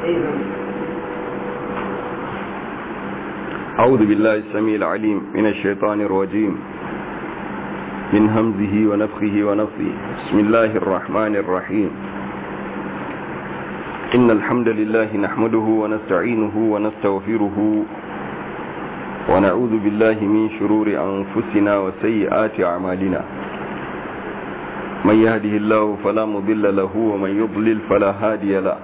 أعوذ بالله السميع العليم من الشيطان الرجيم من همزه ونفخه ونفثه بسم الله الرحمن الرحيم إن الحمد لله نحمده ونستعينه ونستغفره ونعوذ بالله من شرور أنفسنا وسيئات أعمالنا من يهده الله فلا مضل له ومن يضلل فلا هادي له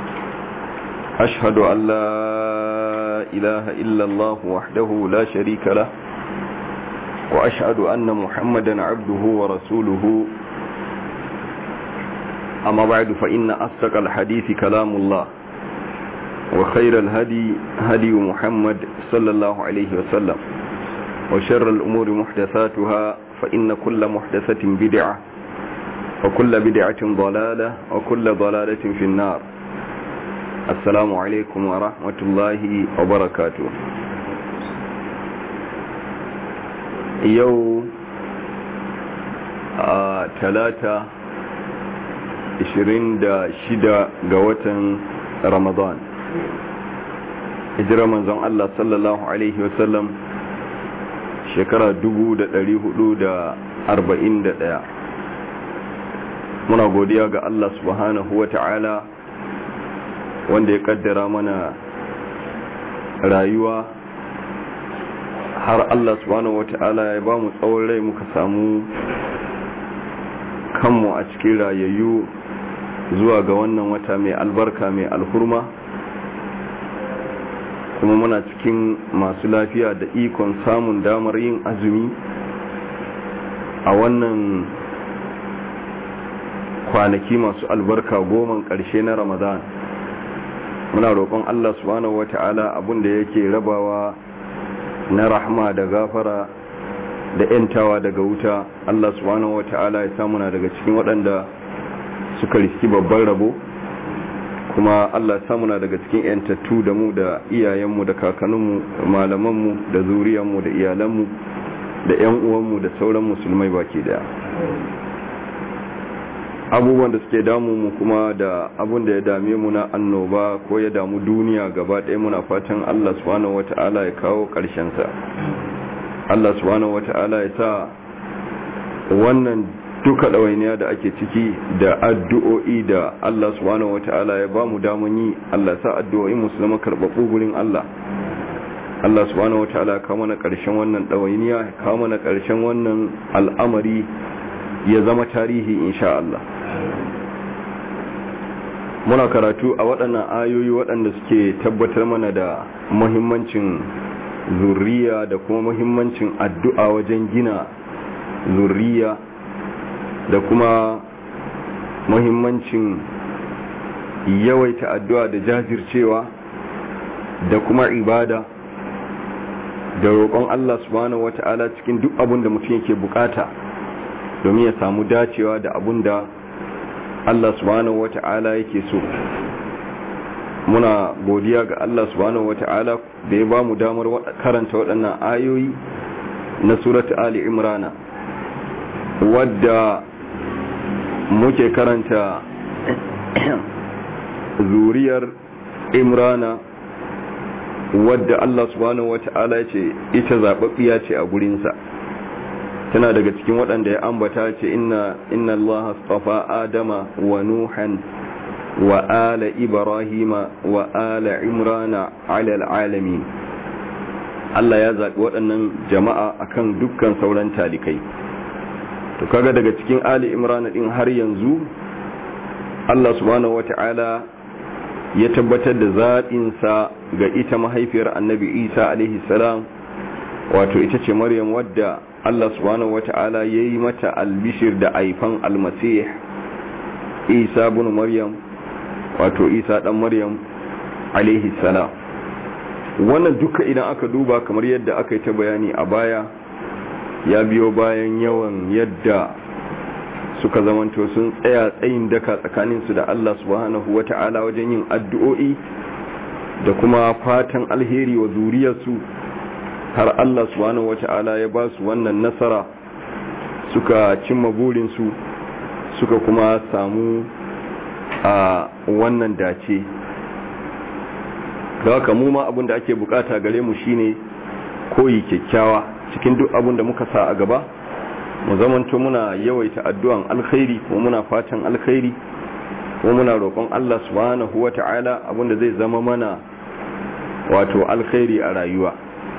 أشهد أن لا إله إلا الله وحده لا شريك له وأشهد أن محمدا عبده ورسوله أما بعد فإن أصدق الحديث كلام الله وخير الهدي هدي محمد صلى الله عليه وسلم وشر الأمور محدثاتها فإن كل محدثة بدعة وكل بدعة ضلالة وكل ضلالة في النار السلام عليكم ورحمة الله وبركاته يو ثلاثة ishirin da shida ga watan ramadan hijira manzon Allah sallallahu Alaihi wasallam shekara dubu da da da arba'in ɗaya. muna godiya ga Allah subhanahu wa ta'ala wanda ya kaddara mana rayuwa har Allah subhanahu wa ta'ala ya ba mu tsawon rai muka samu kanmu a cikin rayayyu zuwa ga wannan wata mai albarka mai alhurma kuma muna cikin masu lafiya da ikon samun damar yin azumi a wannan kwanaki masu albarka goman ƙarshe na ramadan muna roƙon allah subhanahu wata'ala abinda yake rabawa na rahma da gafara da 'yantawa daga wuta allah subhanahu wata'ala ya samuna daga cikin waɗanda suka riski babban rabo kuma Allah samuna daga cikin yantattu da mu da iyayenmu da kakanninmu malamanmu da zuriyanmu da iyalanmu da yan uwanmu da sauran musulmai baki daya abubuwan da suke damu mu kuma da abun da ya dame mu na annoba ko ya damu duniya gaba ɗaya muna fatan Allah subhanahu wata'ala ya kawo ƙarshen sa Allah subhanahu wata'ala ya sa wannan duka ɗawainiya da ake ciki da addu'o'i da Allah subhanahu wata'ala ya ba mu damun yi Allah sa addu'o'i musulma karɓaɓɓu gurin Allah Allah subhanahu wata'ala ya kawo mana ƙarshen wannan ɗawainiya ya kawo mana ƙarshen wannan al'amari ya zama tarihi insha Allah muna karatu a waɗannan ayoyi waɗanda suke tabbatar mana da muhimmancin zurriya da kuma muhimmancin addu'a wajen gina zurriya da kuma muhimmancin yawaita addu'a da jajircewa da kuma ibada da roƙon Allah subhanahu wata'ala cikin duk abin da mutum yake bukata domin ya samu dacewa da abin da Allah subhanahu wata'ala yake so muna godiya ga Allah subhanahu wata'ala da ya ba mu damar karanta waɗannan ayoyi na surat Ali Imrana wadda muke karanta zuriyar imrana wadda Allah subhanahu wata'ala ce ita zababbiya ce a gurinsa tana daga cikin waɗanda ya ambata ce inna inna Allah astafa adama wa nuhan wa ala ibrahima wa ala imrana ala alamin Allah ya zaɓi waɗannan jama'a akan dukkan sauran talikai to kaga daga cikin ali imran din har yanzu Allah subhanahu wata'ala ya tabbatar da zaɓinsa ga ita mahaifiyar annabi isa alaihi salam wato ita ce maryam wadda Allah subhanahu wata'ala ya yi mata albishir da aifan almasih isa bin maryam wato isa dan maryam alaihi salam wannan duka idan aka duba kamar yadda aka yi ta bayani a baya ya biyo bayan yawan yadda suka zamanto sun tsaya tsayin daka tsakaninsu da Allah subhanahu wata'ala wajen yin addu'o'i da kuma fatan alheri wa zuriyarsu har Allah subhanahu wata'ala ya ba su wannan nasara suka cimma burinsu suka kuma samu a wannan dace da haka mu ma abin da ake bukata gare mu shine koyi kyakkyawa cikin duk abin da muka sa a gaba mu zamanto muna yawaita addu'an alkhairi kuma muna fatan alkhairi kuma muna roƙon Allah subhanahu wata'ala abin da zai zama mana wato alkhairi a rayuwa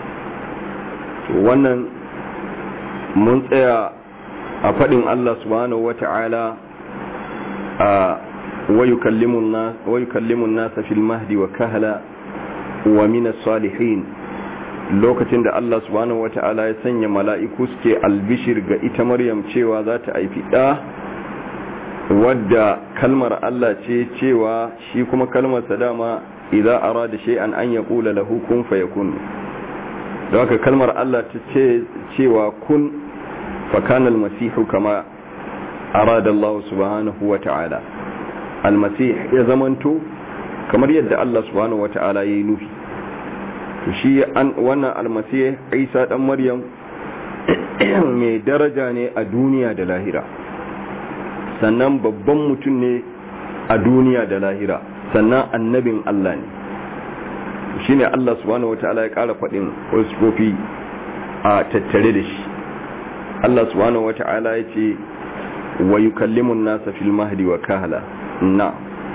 wannan mun tsaya a faɗin Allah subhanahu wata'ala a wayukallimun nasa fil mahdi wa kahala wa minas salihin lokacin da Allah subhanahu wata'ala ya sanya mala'iku suke albishir ga ita maryam cewa za ta haifi ɗa wadda kalmar Allah ce cewa shi kuma kalmar dama idan arada shay'an an yaqula lahu kun fayakun da haka kalmar Allah ta ce cewa kun fakana almasihu kama arada Allah subhanahu wata'ala almasih ya zamanto kamar yadda Allah subhanahu wata'ala yayi nufi to shi an wannan almasih Isa dan Maryam mai daraja ne a duniya da lahira sannan babban mutum ne a duniya da lahira sannan annabin Allah ne shine Allah subhanahu wataala ya ƙara faɗin wasu kofi a tattare da shi Allah subhanahu wataala ya ce wa yukallimun nasa fil mahdi wa kahala na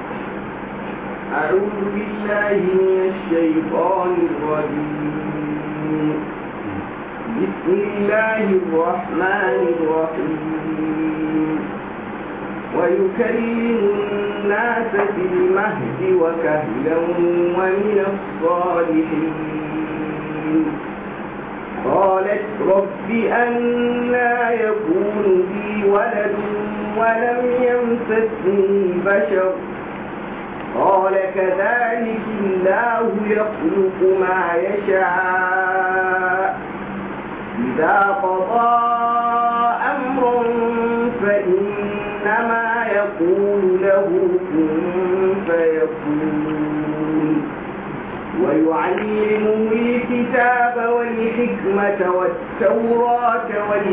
أعوذ بالله من الشيطان الرجيم بسم الله الرحمن الرحيم ويكلم الناس في المهد وكهلا ومن الصالحين قالت رب أنا يكون لي ولد ولم يمسسني بشر قال كذلك الله يخلق ما يشاء إذا قضى أمرا فإنما يقول له كن فيكون ويعلمه الكتاب والحكمة والتوراة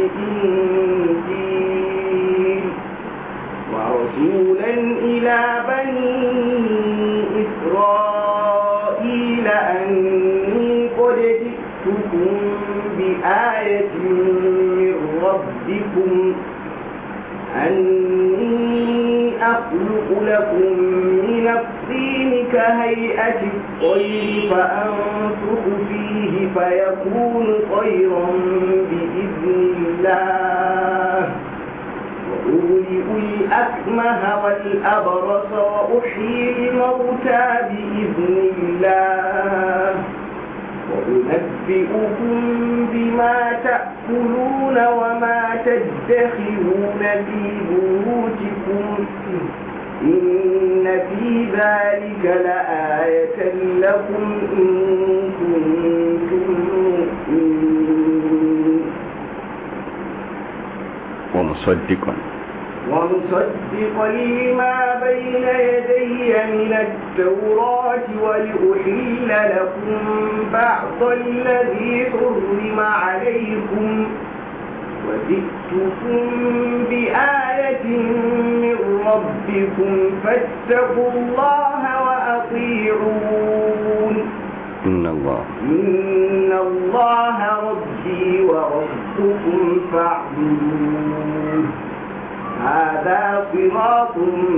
والإنجيل ورسولا إلى بني إسرائيل أني قد جئتكم بآية من ربكم أني أخلق لكم من الطين كهيئة الطير فأنفخ فيه فيكون طيرا بإذن الله وأولئ الأكمه والأبرص وأحيي الموتى بإذن الله وأنبئكم بما تأكلون وما تدخرون في بيوتكم إن في ذلك لآية لكم إن كنتم مؤمنين ومصدقا ومصدقا لما بين يدي من التوراة ولأحل لكم بعض الذي حرم عليكم وجئتكم بآية من ربكم فاتقوا الله وأطيعون إن الله إن الله ربي وربكم فاعبدوه هذا صراط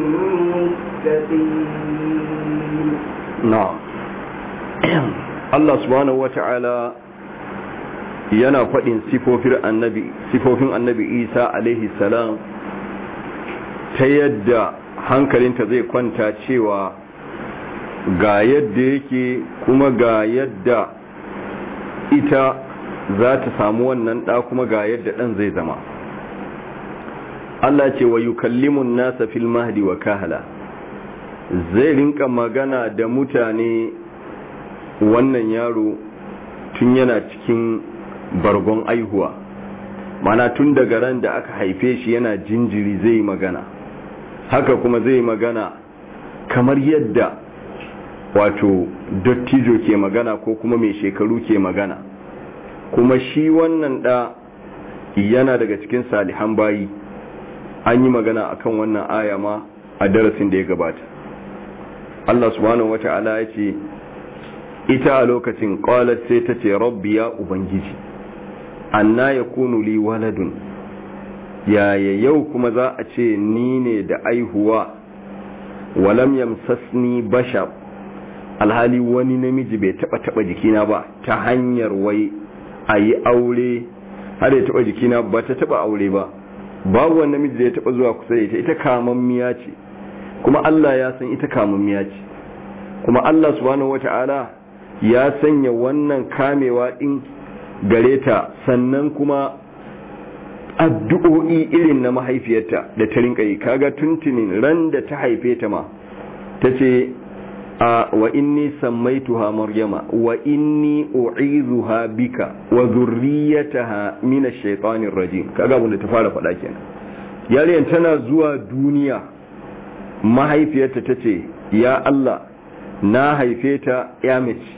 مستقيم na'am Allah subhanahu wata'ala yana faɗin sifofin annabi sifofin annabi Isa alaihi salam ta yadda hankalinta zai kwanta cewa ga yadda yake kuma ga yadda ita za ta samu wannan ɗa kuma ga yadda ɗan zai zama Allah ce wa yukallimun nasa fil mahdi wa kahala zai rinka magana da mutane wannan yaro tun yana cikin bargon aihuwa mana tun daga ran da aka haife shi yana jinjiri zai magana haka kuma zai magana kamar yadda wato dattijo ke magana ko kuma mai shekaru ke magana kuma shi wannan da yana daga cikin salihan bayi an yi magana akan wannan aya ma a darasin da ya gabata Allah subhanahu wata'ala ya ce ita a lokacin qalat sai ta ce rabbi ya ubangiji anna yakunu li waladun yaya yau kuma za a ce ni ne da aihuwa walam yamsasni bashar alhali wani namiji bai taba taba jikina ba ta hanyar wai a yi aure har ya taba jikina ba ta taba aure ba babu wani namiji da ya taba zuwa kusa da ita ita kamammiya ce kuma Allah ya san ita kamammiya ce kuma Allah subhanahu wata'ala ya sanya wannan kamewa din gare ta sannan kuma addu'o'i irin na mahaifiyarta da ta rinka yi kaga tuntunin ran da ta haife ta ma ta ce wa inni sammaituha maryama wa inni u'izuha bika wa zurriyataha min ash-shaytanir rajim kaga abin da ta fara faɗa kenan yarinyar tana zuwa duniya mahaifiyarta tace ya Allah na haife ta ya mace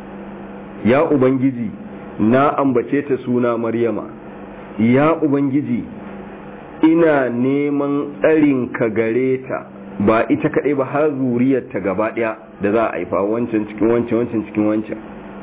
ya ubangiji na ambace ta suna maryama ya ubangiji ina neman tsarin ka gare ta ba ita kaɗai ba har zuriyarta gaba ɗaya da za a haifa wancan cikin wancan wancan cikin wancan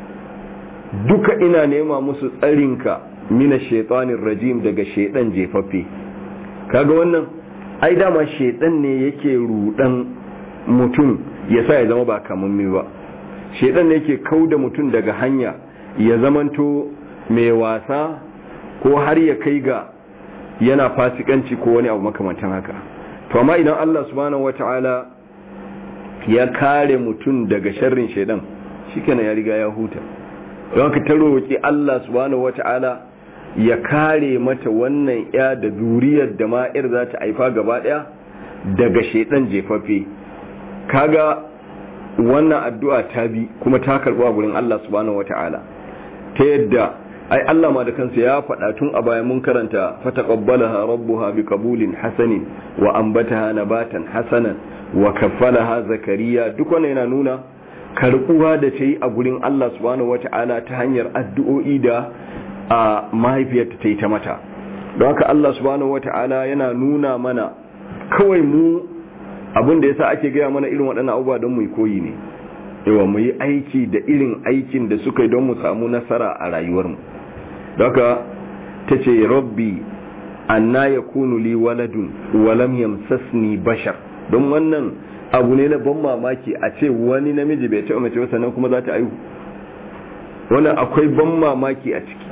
duka ina nema musu tsarinka mina shaitanin rajim daga shaidan jefaffe kaga wannan ai dama shaidan ne yake rudan mutum ya sa ya zama ba kamammi ba shaidan ne yake kauda mutum daga hanya ya zamanto mai wasa ko har ya kai ga yana fasikanci ko wani abu makamantan haka to amma idan Allah subhanahu wata'ala ya kare mutum daga sharrin shaidan shikenan ya riga ya huta don ka ta roki Allah subhanahu wata'ala ya kare mata wannan ya da zuriyar da ma'ir za ta haifa gaba daya daga shaidan jefaffe kaga wannan addu'a ta bi kuma ta karbu a gurin Allah subhanahu wata'ala ta yadda ai Allah ma da kansa ya faɗa tun a baya mun karanta fataqabbalaha rabbuha biqabulin hasanin wa ambataha nabatan hasanan wa kaffalaha zakariya duk wannan yana nuna karbuwa da ta yi a gurin Allah subhanahu wata'ala ta hanyar addu'o'i da a mahaifiyarta ta yi ta mata don haka Allah subhanahu wata'ala yana nuna mana kawai mu abin da yasa ake gaya mana irin waɗannan abubuwa don mu koyi ne yawa mu yi aiki da irin aikin da suka yi don mu samu nasara a rayuwarmu daga ta ce rabbi anna ya kunu li waladun walam yamsasni bashar don wannan abu ne na ban mamaki a ce wani namiji bai taɓa mace sannan kuma za ta aihu wannan akwai ban mamaki a ciki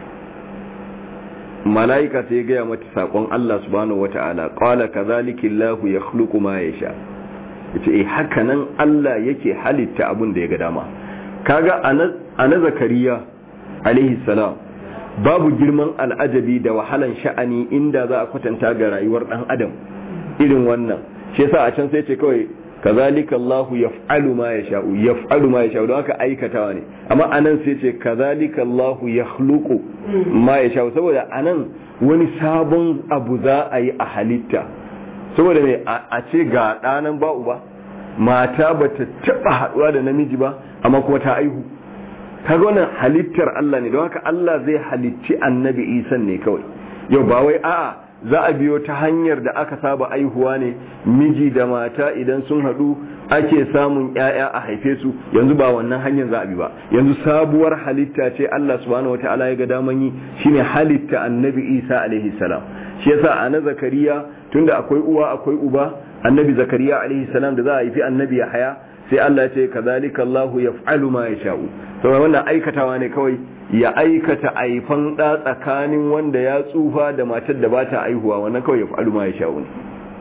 mala'ika sai gaya mata saƙon Allah subhanahu wata'ala qala kadhalika Allahu yakhluqu ma yasha yace eh haka nan Allah yake halitta abin da ya ga dama kaga ana zakariya alaihi salam babu girman al'ajabi da wahalan sha'ani inda za a kwatanta ga rayuwar dan adam irin wannan shi yasa a can sai ce kawai kazalika Allahu yaf'alu ma yasha'u yaf'alu ma yasha'u don haka aikatawa ne amma anan sai ce kazalika Allahu yakhluqu ma yasha'u saboda anan wani sabon abu za a yi a halitta saboda me a ce ga ɗanan ba uba mata ba ta taɓa haɗuwa da namiji ba amma kuma ta aihu kaga wannan halittar Allah ne don haka Allah zai halicci annabi isan ne kawai yau ba wai a'a za a biyo ta hanyar da aka saba aihuwa ne miji da mata idan sun haɗu ake samun ‘ya'ya a haife su yanzu ba wannan hanyar za a bi ba yanzu sabuwar halitta ce Allah subhanahu wa ta'ala ya ga daman yi shine halitta annabi isa alaihi salam shi yasa a na zakariya tunda akwai uwa akwai uba annabi zakariya alaihi salam da za a haifi annabi haya sai Allah ya ce kazalika Allah yaf'alu ma yasha'u saboda wannan aikatawa ne kawai ya aikata aifan da tsakanin wanda ya tsufa da matar da bata aihuwa wannan kawai yaf'alu ma yasha'u ne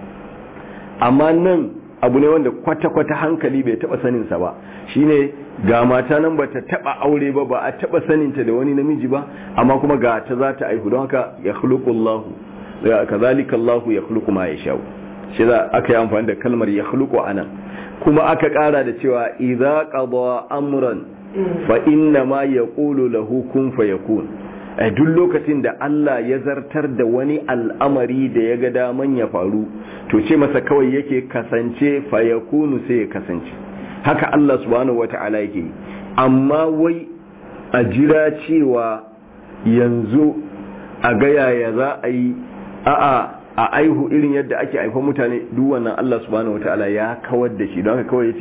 amma nan abu ne wanda kwata-kwata hankali bai taba sanin sa ba shine ga mata nan bata taba aure ba ba a taba saninta da wani namiji ba amma kuma ga ta za ta aihu don haka ya khuluqu Allah kazalika Allah ya khuluqu ma yasha'u shi za aka yi amfani da kalmar ya khuluqu anan kuma aka kara da cewa idza qada amran fa inna ma yaqulu lahu kun fayakun a duk lokacin da Allah ya zartar da wani al'amari da ya ga daman ya faru to ce masa kawai yake kasance fayakunu sai ya kasance haka Allah subhanahu wata'ala yake amma wai a jira cewa yanzu a ga yaya za a yi a'a a aihu irin yadda ake haifan mutane duk wannan Allah subhanahu wataala ya kawar da shi don haka kawai yace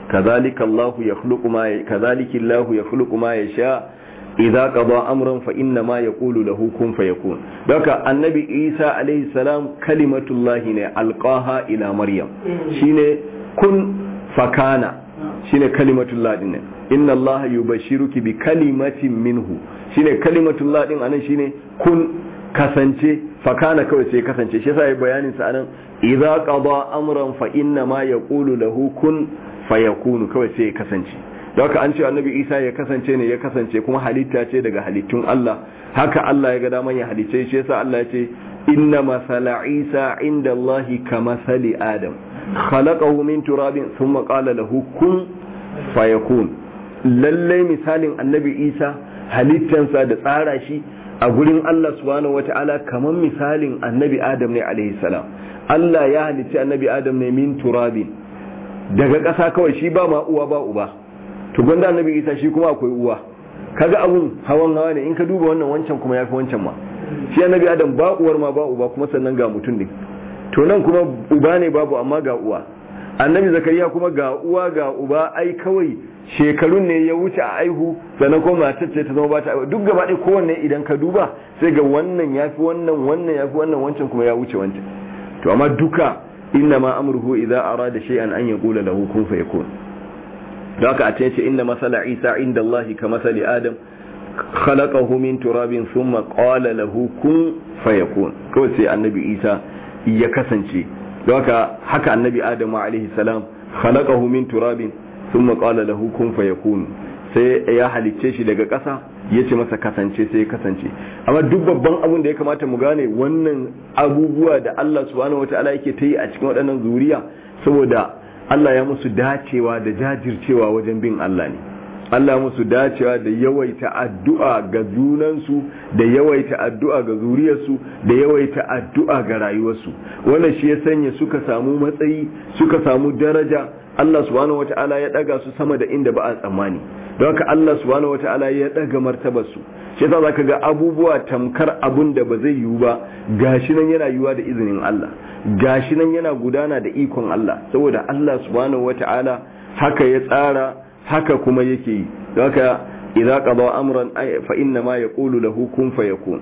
kazalika Allah yakhluqu ma kazalika Allah yakhluqu ma yasha idza qada amran fa inna ma yaqulu lahu kun fayakun daga annabi Isa alaihi salam kalimatullahi ne alqaha ila maryam shine kun fakana shine kalimatullah din inna Allah yubashiruki bi kalimatin minhu shine kalimatullah din anan shine kun kasance fakana kawai sai kasance shi yasa bayanin sa anan idza qada amran fa inna ma yaqulu lahu kun fayakunu kawai sai kasance da haka an ce annabi isa ya kasance ne ya kasance kuma halitta ce daga halittun Allah haka Allah ya ga daman ya halice shi yasa Allah ya ce inna masala isa inda Allah ka masali adam khalaqahu min turabin thumma qala lahu kun fayakun lalle misalin annabi isa halittansa da tsara shi a gurin Allah subhanahu wata'ala kamar misalin annabi adam ne alaihi salam Allah ya halicci annabi adam ne min turabin daga ƙasa kawai shi ba ma uwa ba uba to gwanda annabi isa shi kuma akwai uwa kaga abun hawan hawa ne in ka duba wannan wancan kuma yafi wancan ma shi annabi adam ba uwar ma ba uba kuma sannan ga mutum din to nan kuma uba ne babu amma ga uwa annabi zakariya kuma ga uwa ga uba ai kawai shekarun ne ya wuce a aihu sannan kuma matar ce ta zama ba ta duk gaba ɗaya kowanne idan ka duba sai ga wannan yafi wannan wannan yafi wannan wancan kuma ya wuce wancan to amma duka inna ma amruhu idza arada shay'an an yaqula lahu kun fayakun da haka a ce inna masala isa inda Allah ka masali adam khalaqahu min turabin thumma qala lahu kun fayakun kawai sai annabi isa ya kasance da haka haka annabi adam alaihi salam khalaqahu min turabin thumma qala lahu kun fayakun sai ya halicce shi daga ƙasa ya ce masa kasance sai ya kasance amma duk babban abin da ya kamata mu gane wannan abubuwa da Allah subhanahu wataala yake ta yi a cikin waɗannan zuriya saboda Allah ya musu dacewa da jajircewa wajen bin Allah ne Allah musu dacewa da yawaita addu'a ga junansu da yawaita addu'a ga zuriyarsu da yawaita addu'a ga rayuwarsu wannan shi ya sanya suka samu matsayi suka samu daraja Allah subhanahu wata'ala ya daga su sama da inda ba a tsammani don haka Allah subhanahu wata'ala ya daga martabar su shi yasa zaka ga abubuwa tamkar abun da ba zai yiwu ba gashi nan yana yiwuwa da izinin Allah gashi nan yana gudana da ikon Allah saboda Allah subhanahu wata'ala haka ya tsara haka kuma yake yi don haka idza qada amran fa inna ma yaqulu lahu kun fayakun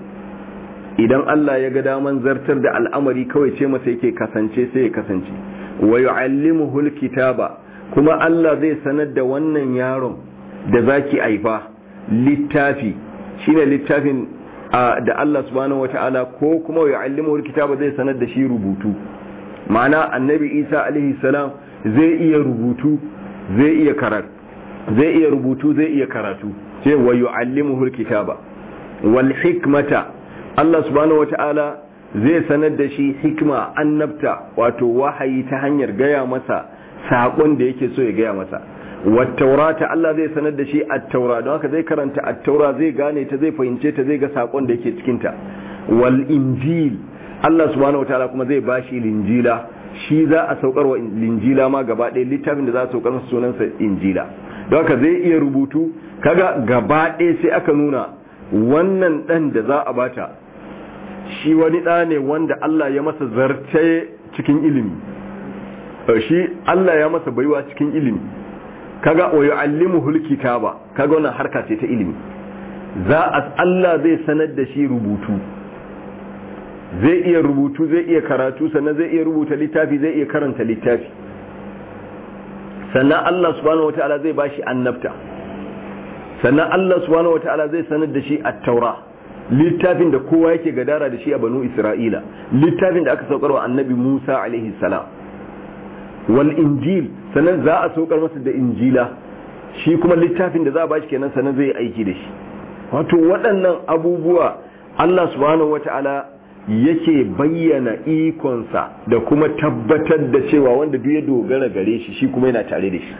idan Allah ya ga daman zartar da al'amari kawai ce masa yake kasance sai ya kasance wa yu'allimuhu alkitaba kuma Allah zai sanar da wannan yaron da zaki aifa littafi shine littafin da Allah subhanahu wataala ko kuma yu'allimuhu alkitaba zai sanar da shi rubutu ma'ana annabi Isa alaihi salam zai iya rubutu zai iya karatu zai iya rubutu zai iya karatu sai wa yu'allimuhu alkitaba wal hikmata Allah subhanahu wataala zai sanar da shi hikma annabta wato wahayi ta hanyar gaya masa saƙon da yake so ya gaya masa wattaurata Allah zai sanar da shi attaura don haka zai karanta attaura zai gane ta zai fahimce ta zai ga saƙon da yake cikinta wal injil Allah subhanahu wataala kuma zai bashi linjila shi za a saukar wa linjila ma gaba ɗaya littafin da za a saukar masa sunansa injila don haka zai iya rubutu kaga gaba ɗaya sai aka nuna wannan ɗan da za a bata shi wani ɗa ne wanda Allah ya masa zarce cikin ilimi shi Allah ya masa baiwa cikin ilimi kaga wa yu'allimuhul kitaba kaga wannan harka ce ta ilimi za a Allah zai sanar da shi rubutu zai iya rubutu zai iya karatu sannan zai iya rubuta littafi zai iya karanta littafi sannan Allah subhanahu wataala zai bashi annabta sannan Allah subhanahu wataala zai sanar da shi at-taura littafin da kowa yake gadara da shi a banu isra'ila littafin da aka saukar wa annabi musa alaihi salam wal injil sannan za a saukar masa da injila shi kuma littafin da za a bashi kenan sannan zai aiki da shi wato waɗannan abubuwa allah subhanahu wata'ala yake bayyana ikonsa da kuma tabbatar da cewa wanda duk ya dogara gare shi shi kuma yana tare da shi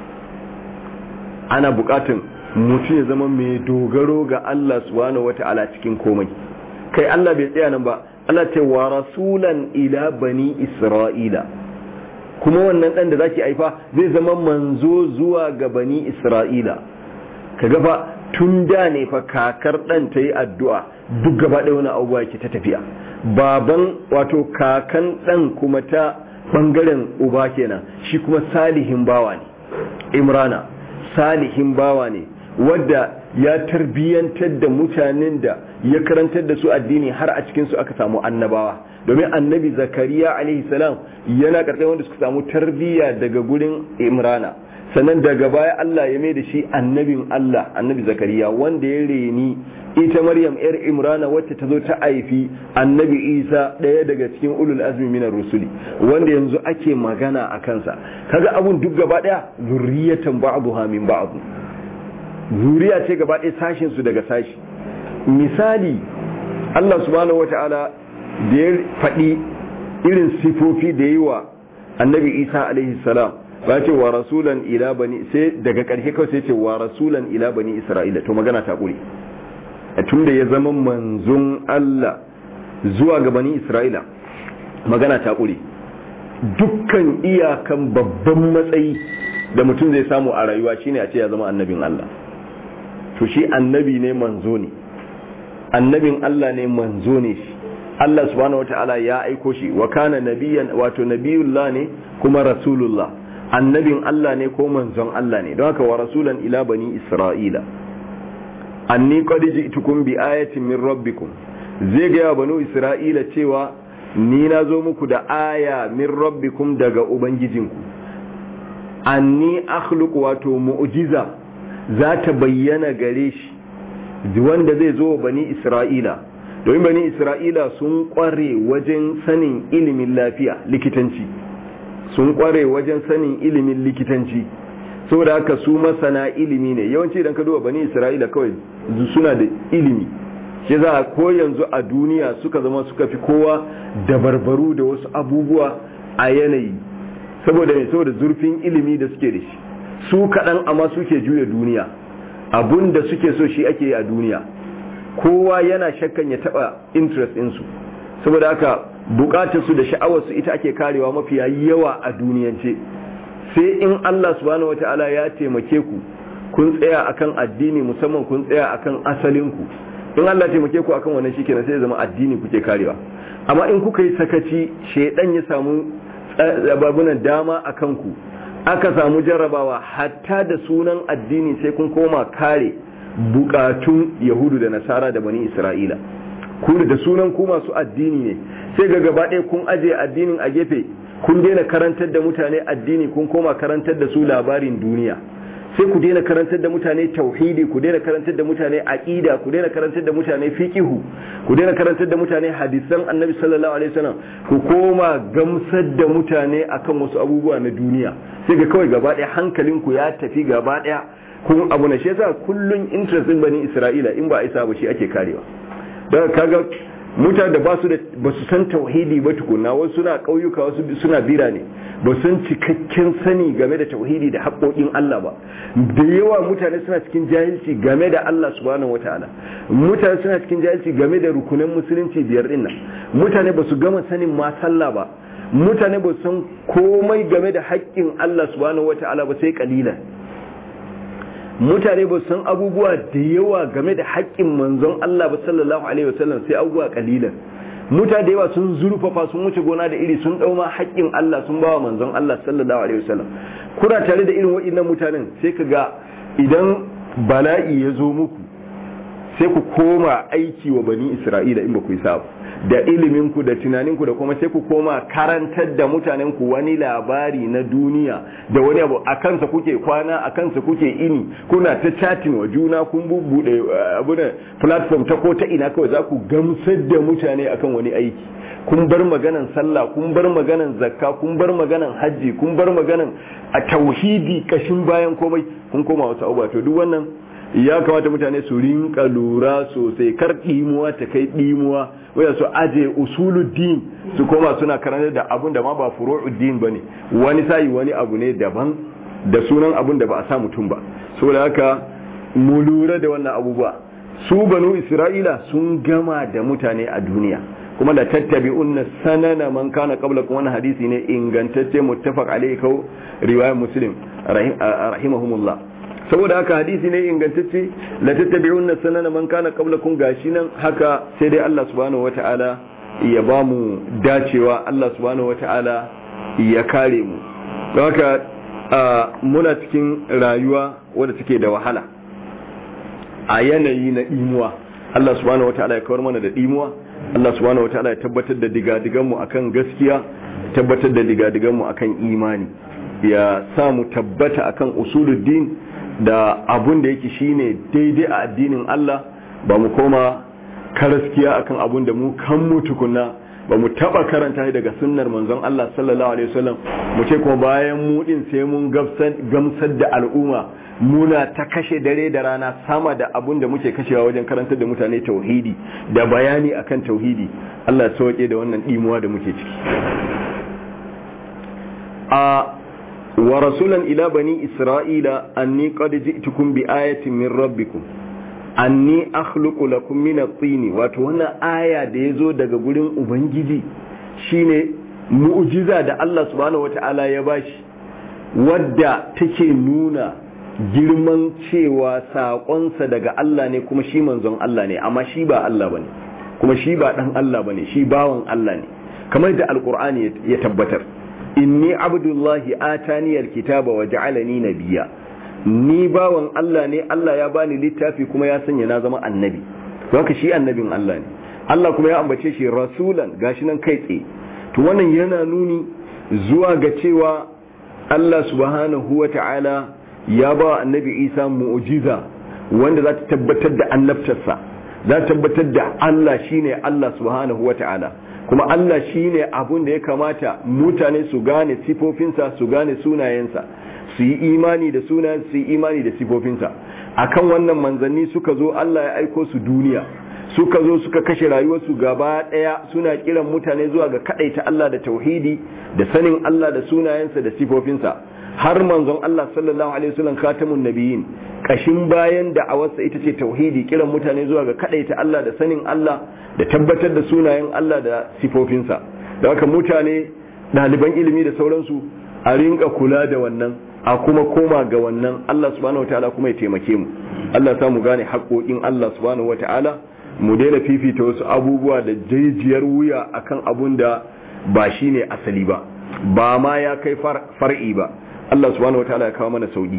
ana buƙatan mutum ya zama mai dogaro ga Allah subhanahu wata'ala cikin komai kai Allah bai tsaya nan ba Allah ce wa rasulan ila bani isra'ila kuma wannan dan da zaki aifa zai zama manzo zuwa ga bani isra'ila kaga fa tun da ne fa kakar dan ta yi addu'a duk gaba ɗaya wani abubuwa yake ta tafiya baban wato kakan dan kuma ta bangaren uba kenan shi kuma salihin bawa ne imrana salihin bawa ne wadda ya tarbiyyantar da mutanen da ya karantar da su addini har a cikinsu aka samu annabawa domin annabi zakariya alaihi salam yana karkar wanda suka samu tarbiyya daga gurin imrana sannan daga baya Allah ya mai da shi annabin Allah annabi zakariya wanda ya reni ita maryam yar imrana wacce ta zo ta haifi annabi isa ɗaya daga cikin ulul azmi minar rusuli wanda yanzu ake magana a kansa kaga abun duk gaba ɗaya zurriyatan ba'dha min ba'd zuriya ce gaba ɗaya sashin su daga sashi misali Allah subhanahu wata'ala da ya faɗi irin sifofi da yi wa annabi isa alaihi salam ba ce wa rasulan ila bani sai daga ƙarshe kawai sai ce wa rasulan ila bani isra'ila to magana ta ƙure tun da ya zama manzon Allah zuwa ga bani isra'ila magana ta ƙure dukkan iyakan babban matsayi da mutum zai samu a rayuwa shine a ce ya zama annabin Allah to shi annabi ne manzo ne annabin Allah ne manzo ne shi Allah subhanahu wataala ya aiko shi wa kana nabiyan wato nabiyullah ne kuma rasulullah annabin Allah ne ko manzon Allah ne don haka wa rasulan ila bani isra'ila anni qad ji'tukum bi ayatin min rabbikum zai ga banu isra'ila cewa ni na zo muku da aya min rabbikum daga ubangijinku anni akhluqu wato mu'jiza za ta bayyana gare shi wanda zai zo bani isra'ila domin bani isra'ila sun kware wajen sanin ilimin lafiya likitanci sun kware wajen sanin ilimin likitanci saboda haka su masana ilimi ne yawanci idan ka duba bani isra'ila kawai suna da ilimi shi za a ko yanzu a duniya suka zama suka fi kowa dabarbaru da wasu abubuwa a yanayi saboda ne saboda zurfin ilimi da suke da shi su kaɗan amma suke juya duniya abun da suke so shi ake yi a duniya kowa yana shakkan ya taɓa interest ɗinsu saboda haka bukatarsu da sha'awarsu ita ake karewa mafiya yawa a duniyance sai in Allah subhanahu wata'ala ya taimake ku kun tsaya akan addini musamman kun tsaya akan asalinku in Allah taimake ku akan wannan shikenan sai ya zama addini kuke karewa amma in kuka yi sakaci shedan ya samu babunan dama akan ku aka samu jarrabawa hatta da sunan addini sai kun koma kare bukatun yahudu da nasara da bani isra'ila ku da sunan ku masu addini ne sai ga gaba ɗaya kun aje addinin a gefe kun daina karantar da mutane addini kun koma karantar da su labarin duniya sai ku daina karantar da mutane tauhidi ku daina karantar da mutane aqida ku daina karantar da mutane fiqihu ku daina karantar da mutane hadisan annabi sallallahu alaihi wasallam ku koma gamsar da mutane akan wasu abubuwa na duniya sai ga kawai gaba ɗaya hankalinku ya tafi gaba ɗaya kun abu na shi yasa kullun interest din bani isra'ila in ba isa ba shi ake karewa don kaga mutane da ba su da ba su san tauhidi ba tukunna wasu suna ƙauyuka wasu suna birane ba san cikakken sani game da tauhidi da haƙoƙin Allah ba da yawa mutane suna cikin jahilci game da Allah subhanahu wataala mutane suna cikin jahilci game da rukunan musulunci biyar din nan mutane ba su gama sanin ma sallah ba mutane ba su san komai game da haƙƙin Allah subhanahu wataala ba sai kalilan mutane ba san abubuwa da yawa game da haƙƙin manzon Allah ba sallallahu alaihi wasallam sai abubuwa kalilan mutane da yawa sun zurfafa sun wuce gona da iri sun ɗauma haƙƙin Allah sun bawa manzon Allah sallallahu alaihi wasallam kuna tare da irin waɗannan mutanen sai ka ga idan bala'i ya zo muku sai ku koma aiki wa bani Isra'ila in ba ku yi sa da iliminku da tunaninku da kuma sai ku koma karantar da mutanenku wani labari na duniya da wani abu a kansa kuke kwana a kansa kuke ini kuna ta chatin wa juna kun bubbuɗe abunan platform ta ko ta ina kawai za ku gamsar da mutane akan wani aiki kun bar maganan sallah kun bar maganan zakka kun bar maganan hajji kun bar maganan a tauhidi kashin bayan komai kun koma wasu abubuwa to duk wannan ya kamata mutane su rinka lura sosai kar ɗimuwa ta kai ɗimuwa waya su aje usuluddin su koma suna karanta da abun da ma ba furu'uddin bane wani sai wani abu ne daban da sunan abun da ba a sa mutum ba saboda haka mu lura da wannan abubuwa su banu isra'ila sun gama da mutane a duniya kuma da tattabi'unna sanana man kana qablakum wannan hadisi ne ingantacce muttafaq alayhi kau riwayar muslim rahimahumullah saboda haka hadisi ne ingantacce la tattabi'unna sanana man kana qablakum gashi nan haka sai dai Allah subhanahu wata'ala ya ba mu dacewa Allah subhanahu wata'ala ya kare mu haka muna cikin rayuwa wadda take da wahala a yanayi na imuwa Allah subhanahu wataala ya kawar mana da imuwa Allah subhanahu wataala ya tabbatar da digadiganmu akan gaskiya tabbatar da digadiganmu akan imani ya samu tabbata akan usuluddin da abun da yake shine daidai a addinin Allah ba mu koma karaskiya akan abun da mu kan mu tukunna ba mu taba karanta daga sunnar manzon Allah sallallahu alaihi wasallam mu ce kuma bayan mu din sai mun gamsar da al'umma muna ta kashe dare da rana sama da abun da muke kashewa wajen karantar da mutane tauhidi da bayani akan tauhidi Allah ya sauke da wannan dimuwa da muke ciki a wa rasulan ila bani isra'ila anni qad ji'tukum bi ayatin min rabbikum anni akhluqu lakum min at-tin wato wannan aya da yazo daga gurin ubangiji shine mu'jiza da Allah subhanahu wata'ala ya bashi wadda take nuna girman cewa saƙonsa daga Allah ne kuma shi manzon Allah ne amma shi ba Allah bane kuma shi ba dan Allah bane shi bawan Allah ne kamar da alqur'ani ya tabbatar inni abdullahi atani alkitaba wa ja'alani nabiyya ni bawan Allah ne Allah ya bani littafi kuma ya sanya na zama annabi haka shi annabin Allah ne Allah kuma ya ambace shi rasulan gashi nan kai tsaye to wannan yana nuni zuwa ga cewa Allah subhanahu wa ta'ala ya ba annabi Isa mu'jiza wanda za ta tabbatar da annabtarsa za ta tabbatar da Allah shine Allah subhanahu wa ta'ala kuma Allah shine abun da ya kamata mutane su gane sifofinsa su gane sunayensa su yi imani da sunayen su yi imani da sifofinsa akan wannan manzanni suka zo Allah ya aiko su duniya suka zo suka kashe rayuwarsu gaba daya suna kiran mutane zuwa ga kadaita Allah da tauhidi da sanin Allah da sunayensa da sifofinsa har manzon Allah sallallahu alaihi wasallam khatamun nabiyyin kashin bayan da awarsa ita ce tauhidi kiran mutane zuwa ga kadaita Allah da sanin Allah da tabbatar da sunayen Allah da sifofinsa da haka mutane ɗaliban ilimi da sauransu a rinka kula da wannan a kuma koma ga wannan Allah subhanahu wataala kuma ya taimake mu Allah ya samu gane haƙoƙin Allah subhanahu wataala mu daina fifita wasu abubuwa da jijiyar wuya akan abun da ba shine asali ba ba ma ya kai far'i ba Allah subhanahu wataala ya kawo mana sauki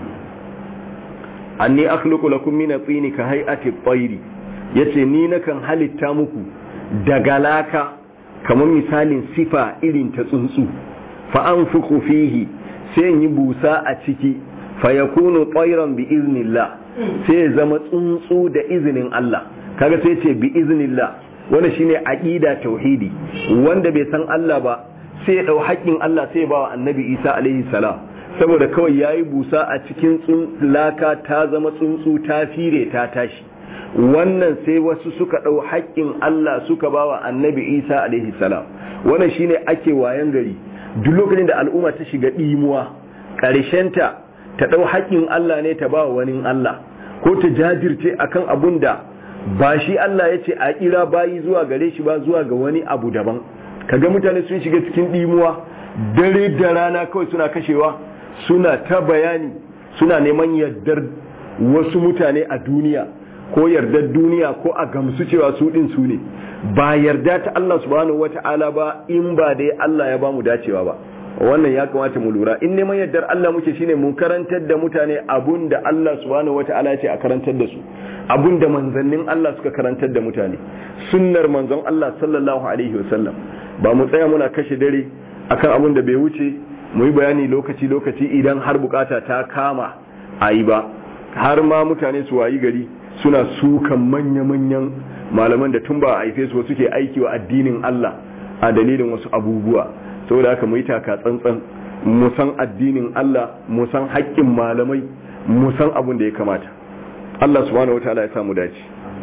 anni akhluqu lakum min at-tin ka hay'ati at-tayr yace ni nakan halitta muku daga laka kamar misalin sifa irin ta tsuntsu fa anfuku fihi sai yi busa a ciki fa yakunu tayran bi iznillah sai zama tsuntsu da izinin Allah kaga sai ce bi iznillah wannan shine aqida tauhidi wanda bai san Allah ba sai ya dau haƙin Allah sai ya bawa annabi Isa alaihi salam saboda kawai yayi busa a cikin laka ta zama tsuntsu ta fire ta tashi wannan sai wasu suka dau haƙin Allah suka bawa annabi Isa alaihi salam wannan shine ake wayan gari duk lokacin da al'umma ta shiga dimuwa ƙarshenta ta dau haƙin Allah ne ta bawa wani Allah ko ta jajirce akan abun da ba shi Allah ya ce a kira bayi zuwa gare shi ba zuwa ga wani abu daban kaga mutane sun shiga cikin dimuwa dare da rana kawai suna kashewa suna ta bayani suna neman yardar wasu mutane a duniya ko yardar duniya ko a gamsu cewa su din su ne ba yarda ta Allah subhanahu wata'ala ba in ba dai Allah ya bamu dacewa ba wannan ya kamata mu lura in neman yardar Allah muke shine mun karantar da mutane abun da Allah subhanahu wata'ala ya ce a karantar da su abun da manzannin Allah suka karantar da mutane sunnar manzon Allah sallallahu alaihi wasallam ba mu tsaya muna kashe dare akan abun da bai wuce mu yi bayani lokaci lokaci idan har bukata ta kama a yi ba har ma mutane su wayi gari suna sukan manya-manyan malaman da tun ba a haife su suke aiki wa addinin Allah a dalilin wasu abubuwa saboda haka mu yi taka tsantsan mu san addinin Allah mu san haƙƙin malamai mu san abin da ya kamata Allah subhanahu wataala ya samu dace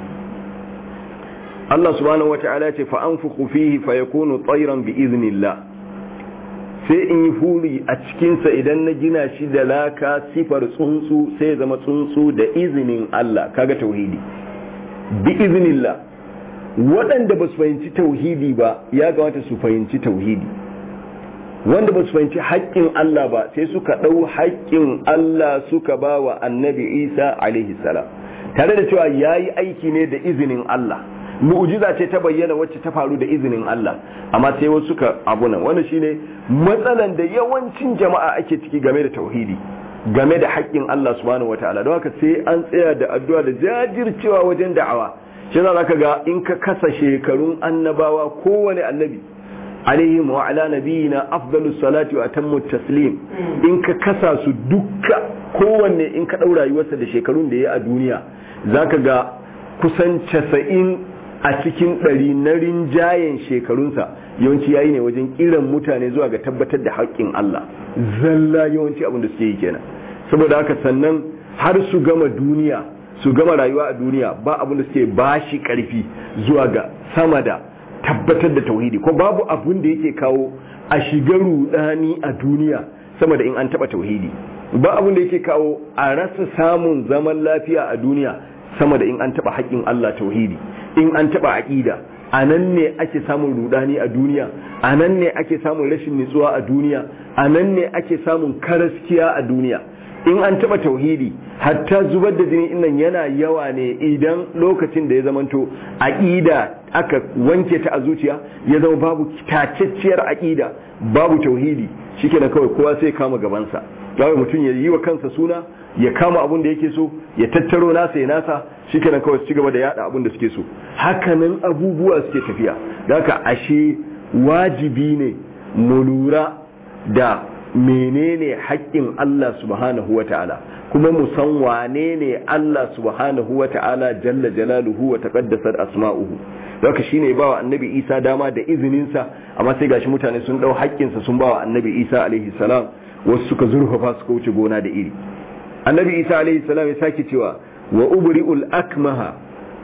Allah subhanahu wataala ya ce fa anfuqu fihi fa yakunu tayran bi iznillah sai in yi huri a cikinsa idan na gina shi da laka sifar tsuntsu sai ya zama tsuntsu da izinin Allah kaga tauhidi bi iznillah waɗanda ba su fahimci tauhidi ba ya kamata su fahimci tauhidi wanda ba su fahimci haƙƙin Allah ba sai suka ɗau haƙƙin Allah suka ba wa annabi Isa alaihi salam tare da cewa ya yi aiki ne da izinin Allah mu'jiza ce ta bayyana wacce ta faru da izinin Allah amma sai wasu suka abuna wannan shine matsalan da yawancin jama'a ake ciki game da tauhidi game da haƙƙin Allah subhanahu wataala don haka sai an tsaya da addu'a da jajircewa wajen da'awa shi za ka ga in ka kasa shekarun annabawa kowane annabi alaihim wa ala nabiyina afdalu salati wa atammu taslim in ka kasa su dukka kowanne in ka ɗau rayuwarsa da shekarun da ya a duniya zaka ga kusan casa'in a cikin ɗari na rinjayen shekarunsa yawanci yayi ne wajen kiran mutane zuwa ga tabbatar da haƙƙin Allah zalla yawanci abin da suke yi kenan saboda haka sannan har su gama duniya su gama rayuwa a duniya ba abin da suke bashi ƙarfi zuwa ga sama da tabbatar da tauhidi ko babu abin da yake kawo a shiga rudani a duniya sama da in an taba tauhidi ba abin da yake kawo a rasa samun zaman lafiya a duniya sama da in an taba haƙƙin Allah tauhidi in an taba aqida a nan ne ake samun rudani a duniya a nan ne ake samun rashin nutsuwa a duniya a nan ne ake samun karaskiya a duniya in an taba tauhidi hatta zubar da jini innan yana yawa ne idan lokacin da ya zamanto aqida aka wanke ta a zuciya ya zama babu tacacciyar aqida babu tauhidi shikenan kawai kowa sai kama gabansa kawai mutum ya yi wa kansa suna ya kama abun da yake so ya tattaro nasa ya nasa shikenan kawai su ci gaba da yada abun da suke so hakanan abubuwa suke tafiya haka ashe wajibi ne mu lura da menene haƙƙin Allah subhanahu wata'ala kuma mu san wane ne Allah subhanahu wata'ala jalla jalaluhu wa taqaddasat asma'uhu haka shine ba wa annabi Isa dama da izinin sa amma sai gashi mutane sun dau haƙƙin sa sun ba wa annabi Isa alaihi salam wasu suka zurfafa suka wuce gona da iri annabi Isa alaihi salam ya sake cewa wa ubri'ul akmaha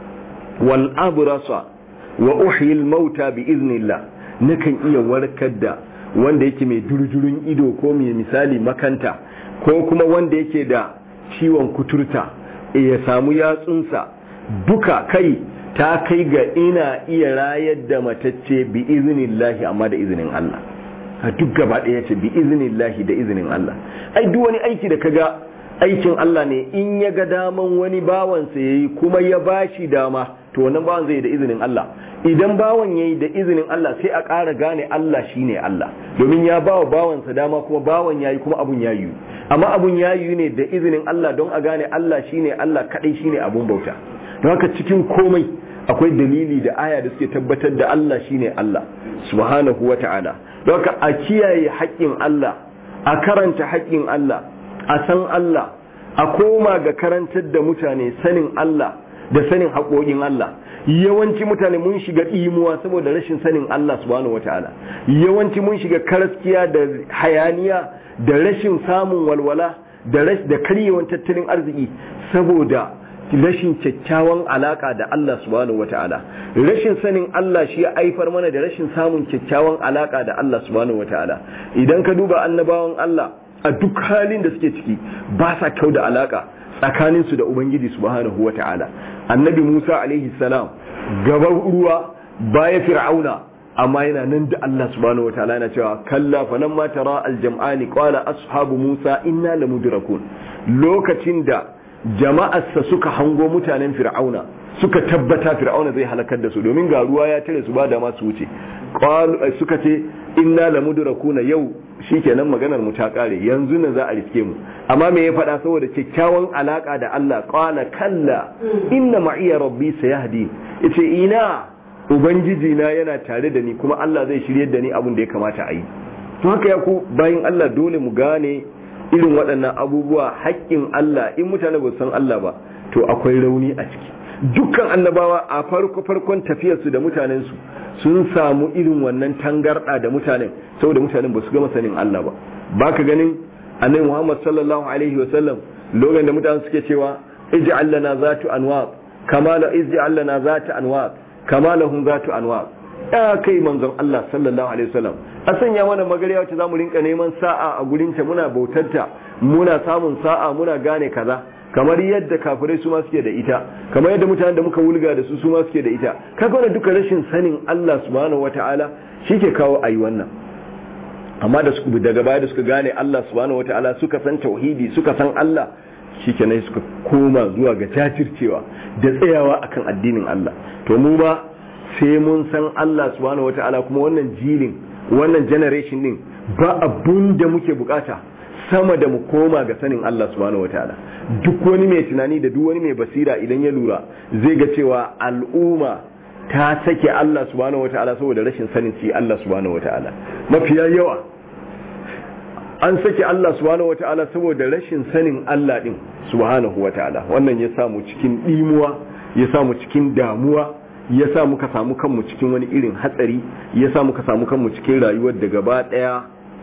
wal abrasa wa uhyi al mauta bi iznillah nakan iya warkar da wanda yake mai durjurun ido ko mai misali makanta ko kuma wanda yake da ciwon kuturta ya samu yatsunsa duka kai ta kai ga ina iya rayar da matacce bi iznillahi amma da izinin Allah a duk gaba ɗaya ce bi iznillahi da izinin Allah ai duk wani aiki da kaga aikin Allah ne in ya ga daman wani bawansa yayi kuma ya bashi dama to wannan bawan zai da izinin Allah idan bawan yayi da izinin Allah sai a ƙara gane Allah shine Allah domin ya bawa bawansa dama kuma bawan yayi kuma abun ya yiwu amma abun ya yiwu ne da izinin Allah don a gane Allah shine Allah kadai shine abun bauta don haka cikin komai akwai dalili da aya da suke tabbatar da Allah shine Allah subhanahu wata'ala don haka a kiyaye haƙƙin Allah a karanta haƙƙin Allah a san Allah a koma ga karantar da mutane sanin Allah da sanin haƙoƙin Allah yawanci mutane mun shiga ɗimuwa saboda rashin sanin Allah subhanahu wata'ala yawanci mun shiga karaskiya da hayaniya da rashin samun walwala da da karyewan tattalin arziki saboda rashin kyakkyawan alaka da Allah subhanahu wata'ala rashin sanin Allah shi ya aifar mana da rashin samun kyakkyawan alaka da Allah subhanahu wata'ala idan ka duba annabawan Allah a duk halin da suke ciki ba sa kyau da alaka tsakaninsu da ubangiji subhanahu wata'ala annabi musa alaihi salam gaban ruwa baya fir'auna amma yana nan da allah subhanahu wata'ala yana cewa kalla fanan ma tara aljam'ani qala ashabu musa inna lamudrakun lokacin da jama'arsa suka hango mutanen fir'auna suka tabbata fir'auna zai halakar da su domin ga ruwa ya tare su ba da masu wuce suka ce inna lamudrakuna yau shikenan maganar mu ta kare yanzu nan za a riske mu amma me ya faɗa saboda kyakkyawan alaka da Allah qala kalla inna ma'iya rabbi sayahdi yace ina ubangiji na yana tare da ni kuma Allah zai shiryar da ni abin da ya kamata a yi to haka ya ku bayin Allah dole mu gane irin waɗannan abubuwa haƙƙin Allah in mutane ba san Allah ba to akwai rauni a ciki dukkan annabawa a farko farkon tafiyarsu da mutanensu sun samu irin wannan tangarɗa da mutanen saboda mutanen ba su gama sanin Allah ba ba ka ganin annabi Muhammad sallallahu alaihi wa sallam lokacin da mutanen suke cewa ij'al lana zatu anwaq kama la ij'al lana zatu anwaq kama lahum zatu anwaq ya kai manzon Allah sallallahu alaihi wasallam a sanya mana magariya wacce zamu rinka neman sa'a a gurin ta muna bautarta muna samun sa'a muna gane kaza kamar yadda kafirai su ma suke da ita kamar yadda mutanen da muka wulga da su su ma suke da ita kaga wannan duka rashin sanin Allah subhanahu wataala shike kawo ayi wannan amma da su daga baya da suka gane Allah subhanahu wataala suka san tauhidi suka san Allah shikenan suka koma zuwa ga jajircewa da tsayawa akan addinin Allah to mu ba sai mun san Allah subhanahu wata'ala kuma wannan jilin wannan generation din ba abun da muke bukata sama da mu koma ga sanin Allah subhanahu wata'ala duk wani mai tunani da duk wani mai basira idan ya lura zai ga cewa al'umma ta sake Allah subhanahu wata'ala saboda rashin sanin shi Allah subhanahu wata'ala mafiya yawa an sake Allah subhanahu wata'ala saboda rashin sanin Allah din subhanahu wata'ala wannan ya samu cikin dimuwa ya samu cikin damuwa ya sa muka samu kanmu cikin wani irin hatsari ya sa muka samu kanmu cikin rayuwar da gaba daya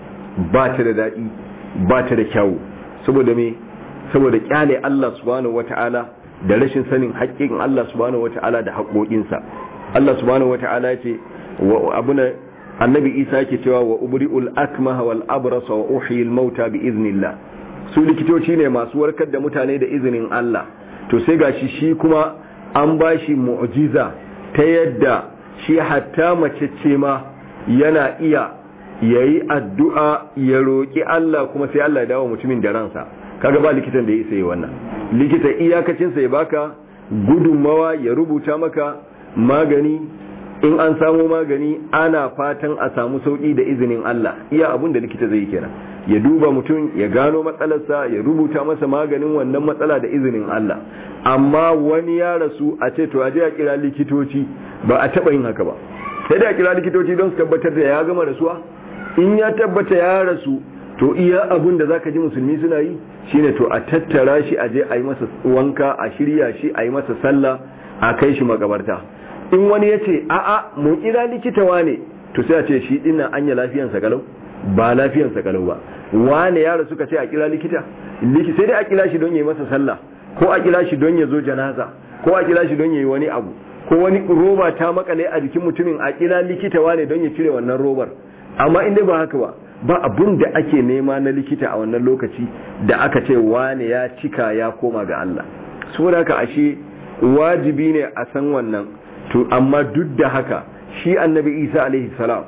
ba ta da daɗi ba ta da kyawu saboda me saboda kyale Allah subhanahu wata'ala da rashin sanin haƙƙin Allah subhanahu wata'ala da haƙoƙinsa Allah subhanahu wata'ala ya ce abuna annabi Isa yake cewa wa ubri'ul akmaha wal abrasa wa uhyil mauta bi iznillah su likitoci ne masu warkar da mutane da izinin Allah to sai gashi shi kuma an bashi mu'jiza ta yadda shi hatta mace ce ma yana iya yayi addu'a ya roki Allah kuma sai Allah ya dawo mutumin da ransa kaga ba likitan da ya isa yi wannan likita iyakacinsa ya baka gudunmawa ya rubuta maka magani in an samu magani ana fatan a samu sauki da izinin Allah iya abun da likita zai yi kenan ya duba mutum ya gano matsalarsa ya rubuta masa maganin wannan matsala da izinin Allah amma wani ya rasu a ce to aje a kira likitoci ba a taba yin haka ba sai da a kira likitoci don su tabbatar da ya gama rasuwa in ya tabbata ya rasu to iya abun da zaka ji musulmi suna yi shine to a tattara shi a je a yi masa wanka a shirya shi a yi masa sallah a kai shi makabarta in wani ya ce a'a mu kira likita wane to sai a ce shi dinnan anya lafiyansa kalau ba lafiyansa kalau ba wane yaro suka ce a kira likita sai dai a kira shi don ya yi masa sallah ko a kira shi don ya zo janaza ko a kira shi don ya yi wani abu ko wani roba ta makale a jikin mutumin a kira likita wane don ya cire wannan robar amma in dai ba haka ba ba abun da ake nema na likita a wannan lokaci da aka ce wane ya cika ya koma ga Allah saboda haka ashe wajibi ne a san wannan to amma duk da haka shi annabi Isa alaihi salam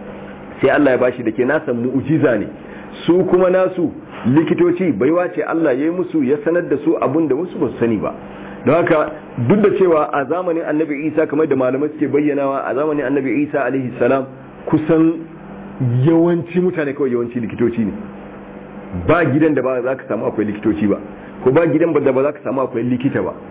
sai Allah ya bashi da ke nasa mu'jiza ne su kuma nasu likitoci baiwa ce Allah ya yi musu ya sanar da su abun da wasu ba su sani ba don haka duk da cewa a zamanin annabi Isa kamar da malamai suke bayyanawa a zamanin annabi Isa alaihi salam kusan yawanci mutane kawai yawanci likitoci ne ba gidan da ba za ka samu akwai likitoci ba ko ba gidan da ba za ka samu akwai likita ba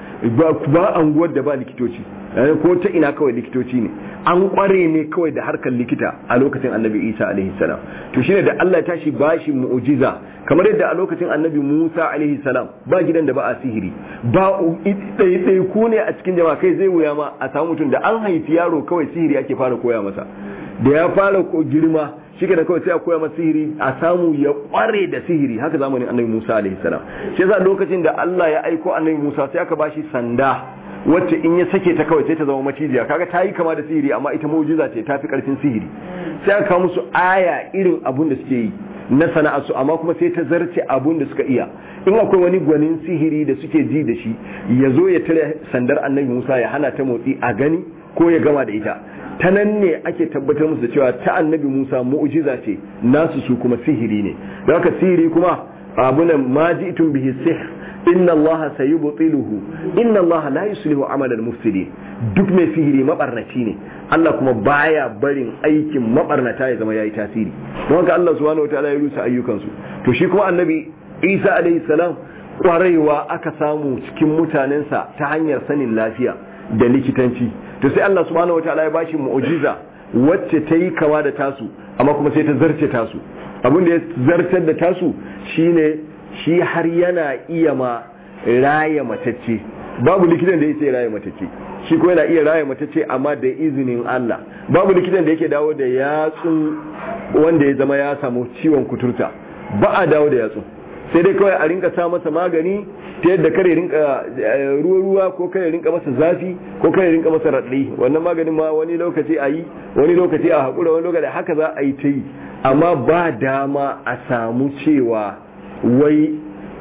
ba anguwar da ba likitoci ko ta ina kawai likitoci ne an kware ne kawai da harkar likita a lokacin annabi isa alaihi salam to shine da Allah ya tashi bashi mu'jiza kamar yadda a lokacin annabi musa alaihi salam ba gidan da ba a sihiri ba ɗaiɗai ku ne a cikin jama'a kai zai wuya ma a samu mutum da an haifi yaro kawai sihiri ake fara koya masa da ya fara girma shi da kawai sai a koya masa sihiri a samu ya kware da sihiri haka zamanin annabi Musa alaihi salam shi yasa lokacin da Allah ya aiko annabi Musa sai aka bashi sanda wacce in ya sake ta kawai sai ta zama macijiya kaga ta yi kama da sihiri amma ita mu'jiza ce ta fi karfin sihiri sai aka kawo musu aya irin abun da suke yi na sana'a su amma kuma sai ta zarce abun da suka iya in akwai wani gwanin sihiri da suke ji da shi ya zo ya tare sandar annabi Musa ya hana ta motsi a gani ko ya gama da ita ta nan ne ake tabbatar musu da cewa ta annabi Musa mu'jiza ce nasu su kuma sihiri ne don haka sihiri kuma abunan ma ji'tum bihi sihr inna Allah sayubtiluhu inna Allah la yuslihu amal al-mufsidin duk mai sihiri mabarnaci ne Allah kuma baya barin aikin mabarnata ya zama yayi tasiri don haka Allah subhanahu wataala ya rusa ayyukansu to shi kuma annabi Isa alayhi salam kwarewa aka samu cikin mutanensa ta hanyar sanin lafiya da likitanci to sai Allah subhanahu wataala ya bashi mu'jiza wacce ta yi kama da tasu amma kuma sai ta zarce tasu abin da ya zartar da tasu shine shi har yana iya ma raya matacce babu likitan da ya sai raya matacce shi ko yana iya raya matacce amma da izinin Allah babu likitan da yake dawo da yatsun wanda ya zama ya samu ciwon kuturta ba a dawo da yatsun sai dai kawai a rinka sa masa magani ta yadda kare rinka ruwa-ruwa ko kare rinka masa zafi ko kare rinka masa raɗi wannan maganin ma wani lokaci a yi wani lokaci a haƙura wani lokaci haka za a yi ta yi amma ba dama a samu cewa wai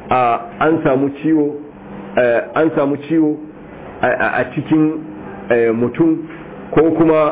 an samu ciwo an samu ciwo a cikin mutum ko kuma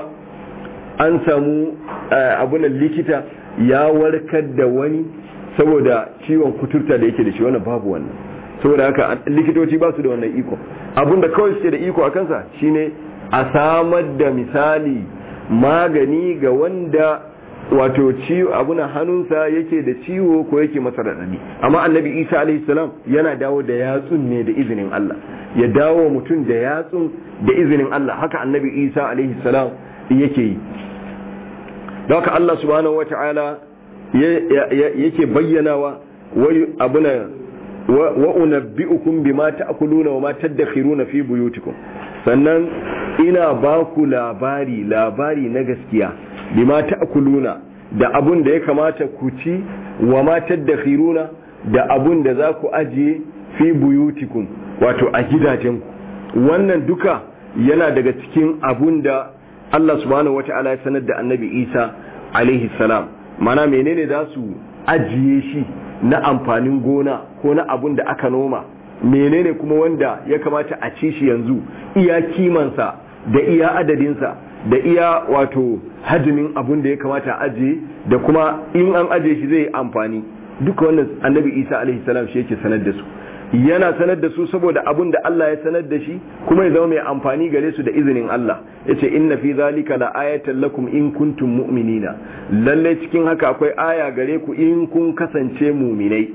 an samu abunan likita ya warkar da wani saboda ciwon kuturta da yake da shi wannan babu wannan saboda haka likitoci ba su da wannan iko abinda kawai suke da iko a kansa shine a samar da misali magani ga wanda wato ciwo abuna hannunsa yake da ciwo ko yake masa raɗaɗi amma annabi isa alaihi salam yana dawo da yatsun ne da izinin Allah ya dawo mutum da yatsun da izinin Allah haka annabi isa alaihi salam yake yi da haka Allah subhanahu wata'ala yake bayyanawa wai abuna wa unabbi'ukum bima ta'kuluna wa ma tadakhiruna fi buyutikum sannan ina ba ku labari labari na gaskiya bima ta'kuluna da abun da ya kamata ku ci wa ma tadakhiruna da abun da za ku ajiye fi buyutikum wato a gidajenku wannan duka yana daga cikin abun da Allah subhanahu wata'ala ya sanar da annabi Isa alaihi salam mana menene za su ajiye shi na amfanin gona ko na abun da aka noma menene kuma wanda ya kamata a ci shi yanzu iya kimansa da iya adadinsa da iya wato hajimin abun da ya kamata a ajiye da kuma in an ajiye shi zai amfani duka wannan annabi isa alaihi salam shi yake sanar da su yana sanar da su saboda abun da Allah ya sanar da shi kuma ya zama mai amfani gare su da izinin Allah yace inna fi zalika la ayatan lakum in kuntum mu'minina lalle cikin haka akwai aya gare ku in kun kasance mu'minai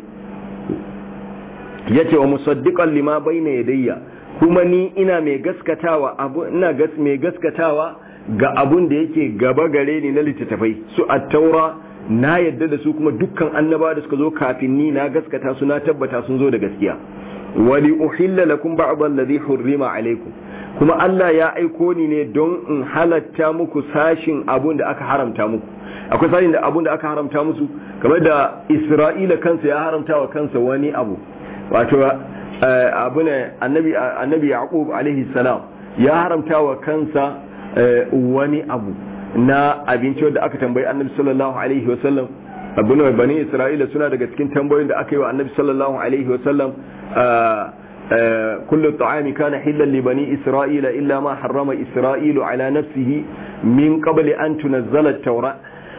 yace wa musaddiqan lima bayna yadayya kuma ni ina mai gaskatawa abu ina gas mai gaskatawa ga abun da yake gaba gare ni na littattafai su at-taura na yadda da su kuma dukkan annaba da suka zo kafin ni na gaskata su na tabbata sun zo da gaskiya wali uhilla lakum ba'd alladhi hurrima alaykum kuma Allah ya aiko ni ne don in halatta muku sashin abun da aka haramta muku akwai sashin da abun da aka haramta musu kamar da Isra'ila kansa ya haramta wa kansa wani abu wato abu ne annabi annabi Yaqub alaihi salam ya haramta wa kansa wani abu na abinci wanda aka tambayi annabi sallallahu alaihi wasallam abu ne bani isra'ila suna daga cikin tambayoyin da aka yi wa annabi sallallahu alaihi wasallam kullu ta'ami kana hillan li bani isra'ila illa ma harrama isra'ilu ala nafsihi min qabli an tunazzala at-taura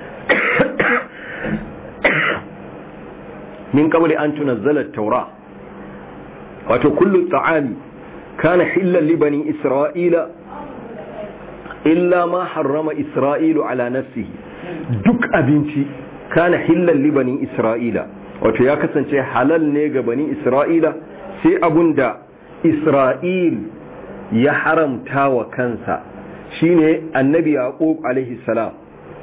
min qabli an tunazzala at-taura wato kullu ta'ami kana hillan li bani isra'ila illa ma harrama isra'ilu ala nafsihi duk abinci kana hillan li bani isra'ila wato ya kasance halal ne ga bani isra'ila sai abunda isra'il ya haramta wa kansa shine annabi yaqub alaihi salam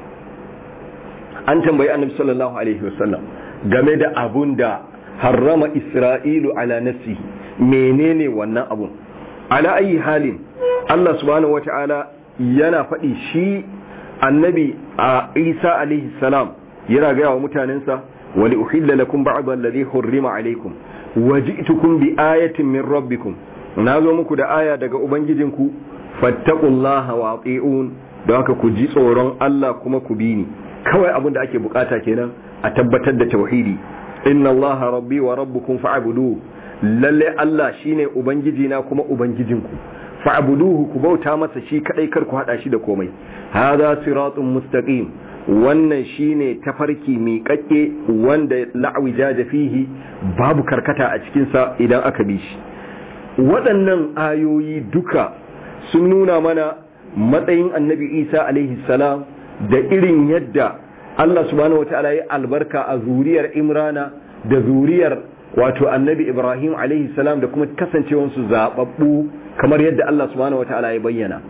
an tambayi annabi sallallahu alaihi wasallam game da abunda harrama isra'ilu ala nafsihi menene wannan abun ala ayi halin Allah subhanahu wata'ala yana faɗi shi annabi a isa alaihi salam yana gaya wa mutanensa wali uhilla lakum ba'd alladhi hurrima alaikum waji'tukum bi ayatin min rabbikum nazo muku da aya daga ubangijinku fattaqullaha wa ati'un don haka ku ji tsoron Allah kuma ku bi ni kawai abin da ake bukata kenan a tabbatar da tauhidi inna allaha rabbi wa rabbukum fa'budu lalle Allah shine ubangiji na kuma ubangijinku fa'buduhu ku bauta masa shi kadai kar ku hada shi da komai hadha siratun mustaqim wannan shine tafarki miƙaƙƙe wanda la'wijaja fihi babu karkata a cikin sa idan aka bi shi waɗannan ayoyi duka sun nuna mana matsayin annabi Isa alaihi salam da irin yadda Allah subhanahu wataala ya albarka a zuriyar Imrana da zuriyar wato annabi Ibrahim alaihi salam da kuma kasancewansu zababbu kamar yadda Allah subhanahu wataala ya bayyana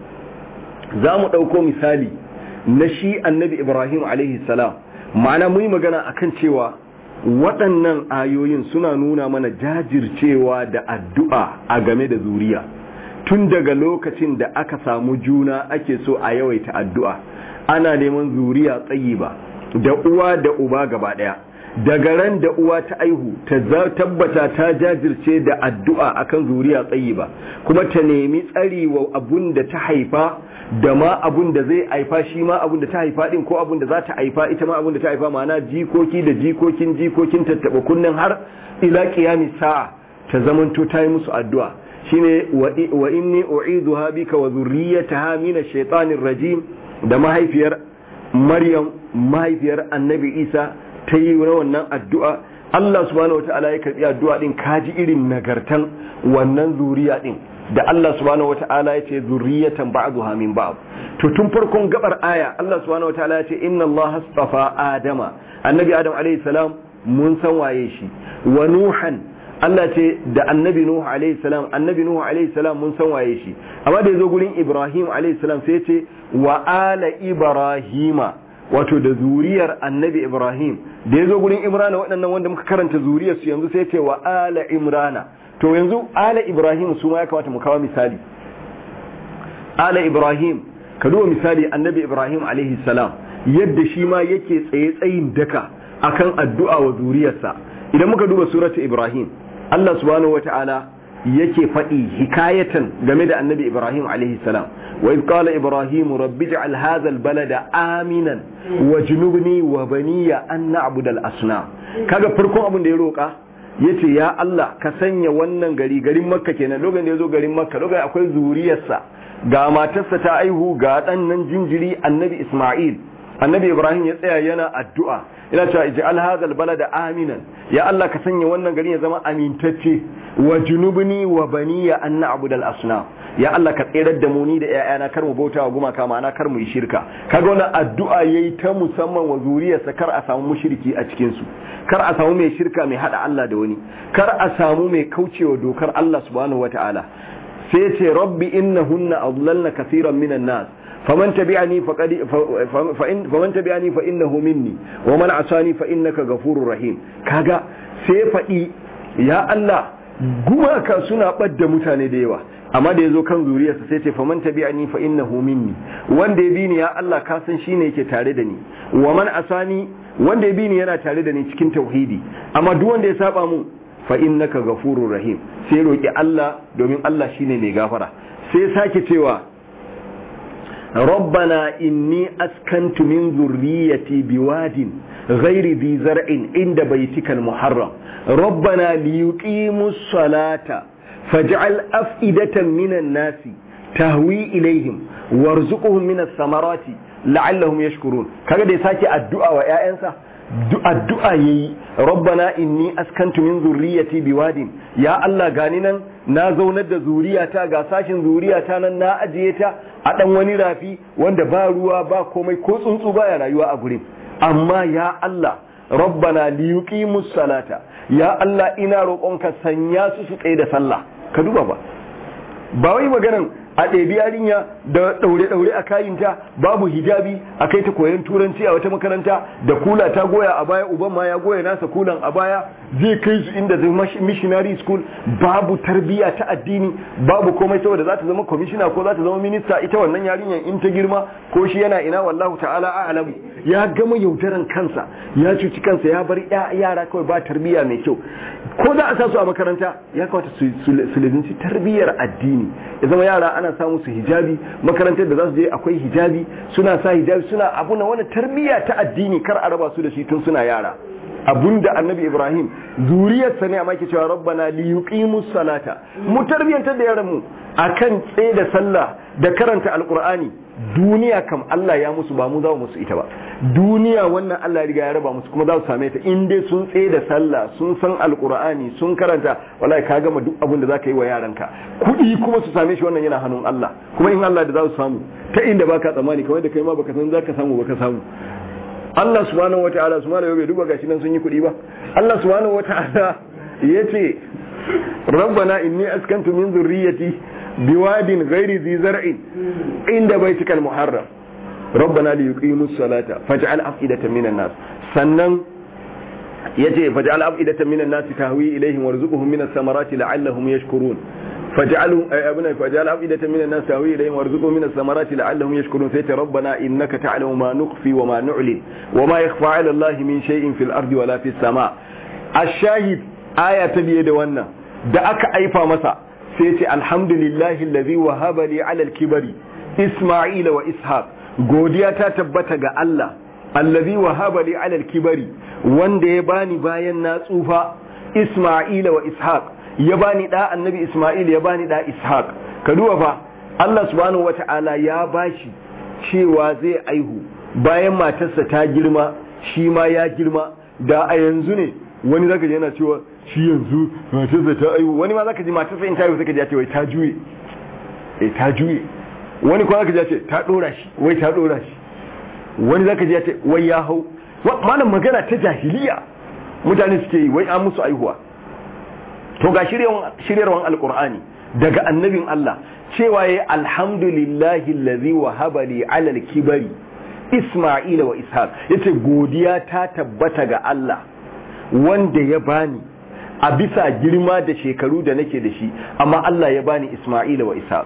za mu ɗauko misali na shi annabi Ibrahim alaihi salam ma'ana mun yi magana akan cewa waɗannan ayoyin suna nuna mana jajircewa da addu'a a game da zuriya tun daga lokacin da aka samu juna ake so a yawaita addu'a ana neman zuriya tsayi ba da uwa da uba gaba ɗaya daga ran da uwa ta aihu ta tabbata ta jajirce da addu'a akan zuriya tsayi ba kuma ta nemi tsari wa abun da ta haifa da ma abun da zai haifa shi ma abun da ta haifa din ko abun da za ta haifa ita ma abun da ta haifa ma'ana jikoki da jikokin jikokin tattaba kunnen har ila qiyami sa'a ta zamanto ta yi musu addu'a shine wa inni u'idhuha bika wa dhurriyyataha min ash-shaytanir rajim da mahaifiyar Maryam mahaifiyar Annabi Isa ta yi na wannan addu'a Allah subhanahu wa ta'ala ya karbi addu'a din kaji irin nagartan wannan zuriya din da Allah subhanahu wata'ala ya ce zurriyatan ba'dha min ba'd to tun farkon gabar aya Allah subhanahu wata'ala ya ce inna Allah astafa adama annabi adam alayhi salam mun san waye shi wa nuhan Allah ce da annabi Nuhu alaihi salam annabi Nuhu alaihi salam mun san waye shi amma da yazo gurin Ibrahim alaihi salam sai ya ce wa ala Ibrahima wato da zuriyar annabi Ibrahim da yazo gurin Imrana waɗannan wanda muka karanta zuriyar su yanzu sai ya ce wa ala Imrana to yanzu ala Ibrahim su ma ya kamata mu kawo misali ala Ibrahim ka duba misali annabi Ibrahim alaihi salam yadda shi ma yake tsaye tsayin daka akan addu'a wa zuriyarsa idan muka duba suratu Ibrahim Allah subhanahu wata'ala yake faɗi hikayatan game da annabi Ibrahim alaihi salam wa idh qala Ibrahim rabbi ij'al hadha al-balada aminan wajnubni wa baniya an na'budu al-asnam kaga farkon abin da ya roka yace ya Allah ka sanya wannan gari garin Makka kenan lokacin da yazo garin Makka lokacin akwai zuriyarsa ga matarsa ta aihu ga dan nan jinjiri annabi Isma'il annabi Ibrahim ya tsaya yana addu'a ina cewa ij'al hadha albalada aminan ya Allah ka sanya wannan gari ya zama amintacce wa junubni wa baniya an na'budu al-asnam ya Allah ka tsirar da mu ni da ƴaƴana kar mu bauta wa gumaka ma'ana kar mu yi shirka kaga wannan addu'a yayi ta musamman wa zuriyarsa kar a samu mushriki a cikin su kar a samu mai shirka mai hada Allah da wani kar a samu mai kaucewa dokar Allah subhanahu wataala sai ce rabbi innahunna adlalna kaseeran minan nas فمن تبعني فقد فإن فمن تبعني فإنه مني ومن عصاني فإنك غفور رحيم kaga sai faɗi ya Allah gumaka suna ɓadda mutane da yawa amma da yazo kan zuriyarsa sai ce faman tabi'ani fa innahu minni wanda ya bi ni ya Allah ka san shine yake tare da ni wa man asani wanda ya bi ni yana tare da ni cikin tauhidi amma duk wanda ya saba mu fa innaka ghafurur rahim sai roki Allah domin Allah shine mai gafara sai sake cewa ربنا إني أسكنت من ذريتي بواد غير ذي زرع عند بيتك المحرم ربنا ليقيموا الصلاة فاجعل أفئدة من الناس تهوي إليهم وارزقهم من الثمرات لعلهم يشكرون كذا ساكي الدعاء ويا addu'a yayi rabbana inni askantu min zurriyyati biwadin ya Allah gani nan na zaunar da zuriyata ga sashin zuriyata nan na ajiye ta a dan wani rafi wanda ba ruwa ba komai ko tsuntsu baya rayuwa a gurin amma ya Allah rabbana liyuqimus salata ya Allah ina roƙonka sanya su su tsaye da sallah ka duba ba ba wai maganan a ɗebi yarinya da ɗaure-ɗaure a kayinta babu hijabi a kai ta koyon turanci a wata makaranta da kula ta goya a baya uban ma ya goya nasa kulan a baya zai kai su inda zai missionary school babu tarbiyya ta addini babu komai saboda za ta zama kwamishina ko za ta zama minista ita wannan yarinyar in ta girma ko shi yana ina wallahu ta'ala a'lamu ya gama yaudaran kansa ya cuci kansa ya bar yara kawai ba tarbiyya mai kyau ko za a sa su a makaranta ya kamata su lizinci tarbiyyar addini ya zama yara ana samu su hijabi makarantar da za su je akwai hijabi suna sa hijabi suna abu na wani tarbiyya ta addini kar a raba su da shi tun suna yara abunda annabi ibrahim zuriyarsa ne amma ke cewa rabbana li yuqimus salata mu tarbiyantar da yaran mu akan tsaye da sallah da karanta alqur'ani duniya kam Allah ya musu ba mu za mu musu ita ba duniya wannan Allah ya riga ya raba musu kuma za su same ta in dai sun tsaye da sallah sun san alqur'ani sun karanta wallahi ka gama duk abin da zaka yi wa yaranka kuɗi kuma su same shi wannan yana hannun Allah kuma in Allah da za su samu ta inda baka tsammani kamar da kai ma baka san zaka samu baka samu Allah subhanahu wata'ala su bai duba gashi nan sun yi kuɗi ba Allah subhanahu wata'ala ya ce rabbana inni askantu min zurriyyati biwadin ghairi zi zar'in inda baitika al-muharram rabbana li yuqimus salata faj'al afidatan minan nas sannan yace faj'al afidatan minan nas tahwi ilaihim warzuqhum minas samarati la'allahum yashkurun فاجعلهم ابنا فاجعل أفئدة من الناس تهوي إليهم وارزقهم من الثمرات لعلهم يشكرون سيت ربنا إنك تعلم ما نخفي وما نعلن وما يخفى على الله من شيء في الأرض ولا في السماء الشاهد آية تبيد وانا da aka aifa masa sai ce alhamdulillahi allazi wahaba li ala al-kibari isma'ila wa ishaq godiya ta tabbata ga Allah allazi wahaba li ala al-kibari wanda ya bani bayan na tsufa isma'ila wa ishaq ya bani da annabi Ismail ya bani da Ishaq ka duba fa Allah subhanahu wata'ala ya bashi cewa zai aihu bayan matarsa ta girma shi ma ya girma da a yanzu ne wani zaka ji yana cewa shi yanzu matarsa ta aihu wani ma zaka ji matarsa in ta aihu sai ka ji ya ce wai ta juye eh ta juye wani kuma zaka ji ya ce ta dora shi wai ta dora shi wani zaka ji ya ce wai ya hau malam magana ta jahiliya mutane suke yi wai an musu aihuwa to ga shiryarwan alkur'ani daga annabin Allah cewa ya alhamdulillahi allazi wahaba li ala al-kibari isma'ila wa ishaq yace godiya ta tabbata ga Allah wanda ya bani a bisa girma da shekaru da nake da shi amma Allah ya bani isma'ila wa ishaq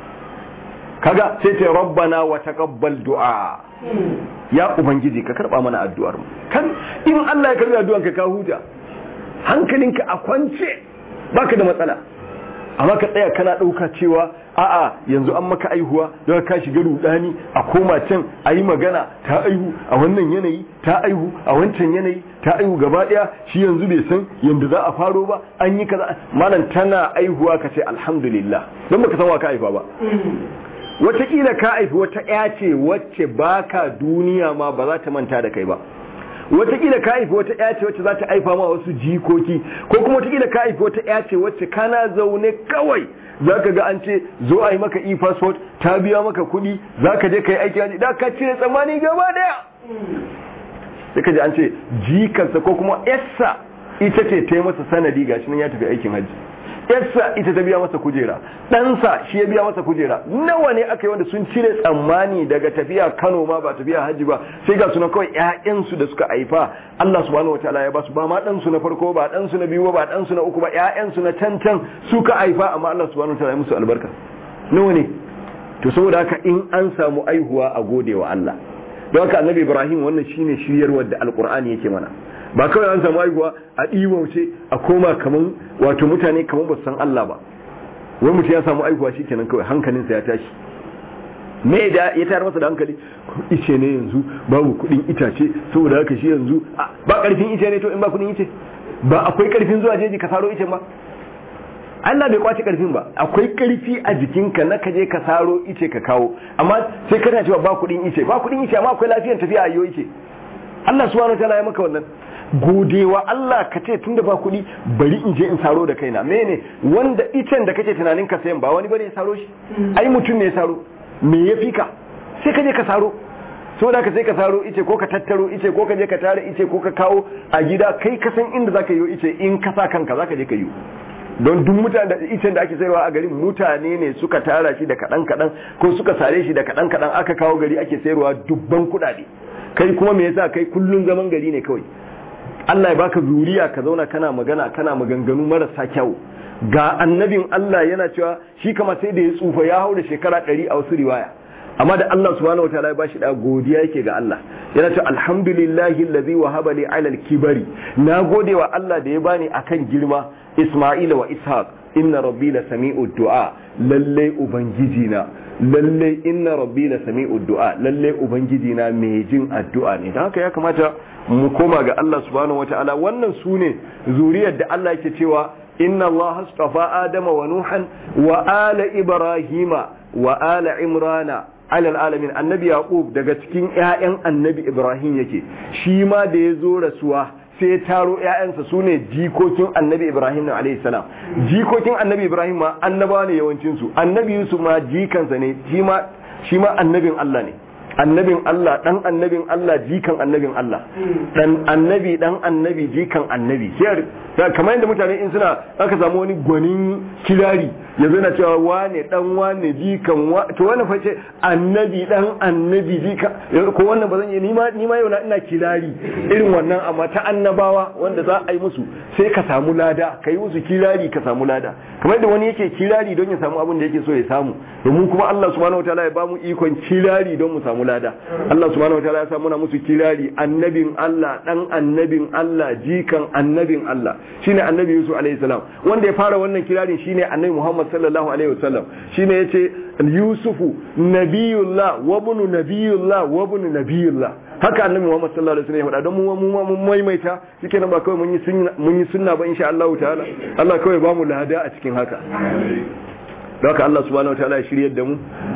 kaga sai ce rabbana wa taqabbal du'a ya ubangiji ka karba mana addu'ar mu kan in Allah ya karbi addu'an ka ka huta hankalinka a kwance baka da matsala amma ka tsaya kana dauka cewa a'a yanzu an maka aihuwa don ka shiga rudani a koma can a yi magana ta aihu a wannan yanayi ta aihu a wancan yanayi ta aihu gaba daya shi yanzu bai san yanda za a faro ba an yi kaza malam tana aihuwa ka ce alhamdulillah don baka san wa ka aifa ba wataƙila ka haifi wata ya ce wacce baka duniya ma ba za ta manta da kai ba wataƙila ka haifi wata ya ce wacce za ta haifa ma wasu jikoki ko kuma wataƙila ka haifi wata ya ce wacce kana zaune kawai za ka ga an ce zo a yi maka e-passport ta biya maka kuɗi za ka je ka yi aiki haji da ka cire tsammani gaba daya sai ka ji an ce jikansa ko kuma yarsa ita ce ta yi masa sanadi gashi nan ya tafi aikin haji yarsa ita ta biya masa kujera ɗansa shi ya biya masa kujera nawa ne aka yi wanda sun cire tsammani daga tafiya kano ma ba tafiya hajji ba sai ga sunan kawai ƴaƴansu da suka haifa Allah subhanahu wataala ya basu ba ma ɗansu na farko ba ɗansu na biyu ba ɗansu na uku ba ƴaƴansu na can can suka haifa amma Allah subhanahu wataala ya musu albarka nawa ne to saboda haka in an samu aihuwa a gode wa Allah don haka annabi Ibrahim wannan shine shiryarwar da alqur'ani yake mana ba kawai an samu haihuwa a ɗiwauce a koma kaman wato mutane kaman ba su san Allah ba wai mutum ya samu haihuwa shi kenan kawai hankalinsa ya tashi me da ya tayar masa da hankali ice ne yanzu babu kuɗin itace saboda haka shi yanzu ba ƙarfin ice ne to in ba kuɗin ice ba akwai ƙarfin zuwa jeji ka saro icen ba Allah bai kwace karfin ba akwai karfi a jikinka na kaje ka saro ice ka kawo amma sai kana cewa ba kuɗin ice ba kuɗin ice amma akwai lafiyar tafiya a yau ice Allah subhanahu wa ta'ala ya maka wannan godewa Allah ka ce tunda ba kuɗi bari in je in saro da kaina mene wanda icen da kake tunanin ka sayan ba wani bane ya saro shi ai mutum ne ya saro me ya fi ka sai ka je ka saro so da ka sai ka saro ice ko ka tattaro ice ko ka je ka tara ice ko ka kawo a gida kai ka san inda zaka yi ice in ka sa kanka zaka je ka yi don duk mutane da icen da ake sayarwa a garin mutane ne suka tara shi da kaɗan kaɗan ko suka sare shi da kaɗan kaɗan aka kawo gari ake sayarwa dubban kuɗaɗe kai kuma me yasa kai kullun zaman gari ne kawai Allah ya baka zuriya ka zauna kana magana kana maganganu marasa kyau ga annabin Allah yana cewa shi kama sai da ya tsufa ya hau da shekara ɗari a wasu riwaya amma da Allah subhanahu wataala ya bashi da godiya yake ga Allah yana cewa alhamdulillahi allazi wahaba li ala al-kibari na gode wa Allah da ya bani akan girma Isma'ila wa Ishaq inna rabbi la sami'u du'a lalle ubangiji na lalle inna rabbi la sami'u du'a lalle ubangiji na mai jin addu'a ne dan haka ya kamata mu koma ga Allah subhanahu wataala wannan sune zuriyar da Allah yake cewa inna Allah astafa adama wa nuhan wa ala ibrahima wa ala imrana alal alamin annabi yaqub daga cikin ƴaƴan annabi ibrahim yake shi ma da ya zo rasuwa sai ya taro ƴaƴansa su ne jikokin annabi ibrahim na alayhi salam jikokin annabi ibrahim ma annabawa ne yawancin su annabi yusuf ma jikansa ne shi ma shi ma annabin allah ne annabin Allah dan annabin Allah jikan annabin Allah dan annabi dan annabi jikan annabi sai kamar yadda mutane in suna aka samu wani gwanin kirari yanzu na cewa wane dan wane jikan wa to wannan fa ce annabi dan annabi jikan ko wannan ba zan yi nima nima yau na ina kirari irin wannan amma ta annabawa wanda za a yi musu sai ka samu lada ka yi musu kirari ka samu lada kamar yadda wani yake kirari don ya samu abin da yake so ya samu domin kuma Allah subhanahu wataala ya bamu ikon kirari don mu samu lada Allah subhanahu wataala ya samu na musu kirari annabin Allah dan annabin Allah jikan annabin Allah shine annabi Yusuf alaihi salam wanda ya fara wannan kirarin shine annabi Muhammad sallallahu alaihi wasallam shine yace Yusufu nabiyullah wa ibn nabiyullah wa ibn nabiyullah haka annabi Muhammad sallallahu alaihi wasallam ya faɗa don mu mu mun maimaita shike nan ba kawai mun yi sunna mun yi sunna ba insha Allah ta'ala Allah kawai ba mu lada a cikin haka don haka Allah subhanahu wa ta'ala ya shiryar da mu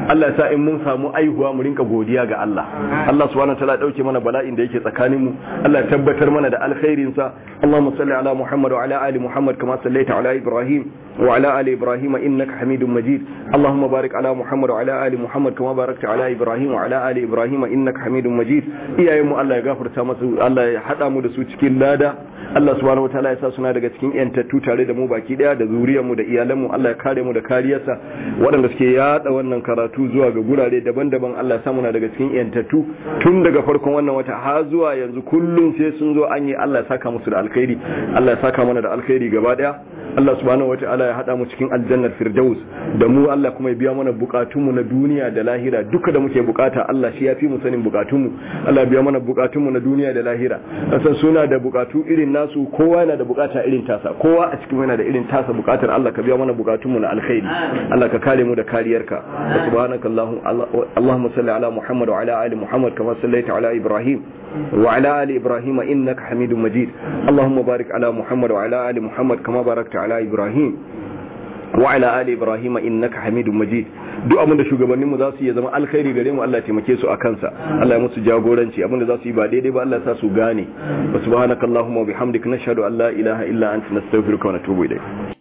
Allah ya sa in mun samu aihuwa mu rinka godiya ga Allah Allah subhanahu wataala ya dauke mana bala'in da yake tsakanin mu Allah ya tabbatar mana da alkhairin sa Allahumma salli ala Muhammad wa ala ali Muhammad kama sallaita ala Ibrahim wa ala ali Ibrahim innaka Hamidum Majid Allahumma barik ala Muhammad wa ala ali Muhammad kama barakta ala Ibrahim wa ala ali Ibrahim innaka Hamidum Majid iyayen mu Allah ya gafarta masu Allah ya hada mu da su cikin lada Allah subhanahu wataala ya sa suna daga cikin yantattu tare da mu baki daya da zuriyar mu da iyalan mu Allah ya kare mu da kariyarsa waɗanda suke yada wannan karatu zuwa ga gurare daban-daban Allah ya sa muna daga cikin yantattu tun daga farkon wannan wata har zuwa yanzu kullum sai sun zo an yi Allah ya saka musu da alkhairi Allah ya saka mana da alkhairi gaba daya Allah subhanahu wataala ya hada mu cikin aljannar firdaus da mu Allah kuma ya biya mana bukatun mu na duniya da lahira duka da muke bukata Allah shi ya fi mu sanin bukatun mu Allah ya biya mana bukatun mu na duniya da lahira san suna da bukatu irin nasu kowa yana da bukata irin tasa kowa a cikin yana da irin tasa bukatar Allah ka biya mana bukatun mu na alkhairi Allah ka kare mu da kariyarka subhanaka allahumma salli ala muhammad wa ala ali muhammad kama sallaita ala ibrahim wa ala ali ibrahim innaka hamidum majid allahumma barik ala muhammad wa ala ali muhammad kama barakta ala ibrahim wa ala ali ibrahim innaka hamidum majid duk abin da shugabannin mu za su yi zama alkhairi gare mu Allah ya taimake su a kansa Allah ya musu jagoranci abin da za su yi ba daidai ba Allah ya sa su gane wa subhanakallahumma wa bihamdika nashhadu an la ilaha illa anta nastaghfiruka wa natubu ilayk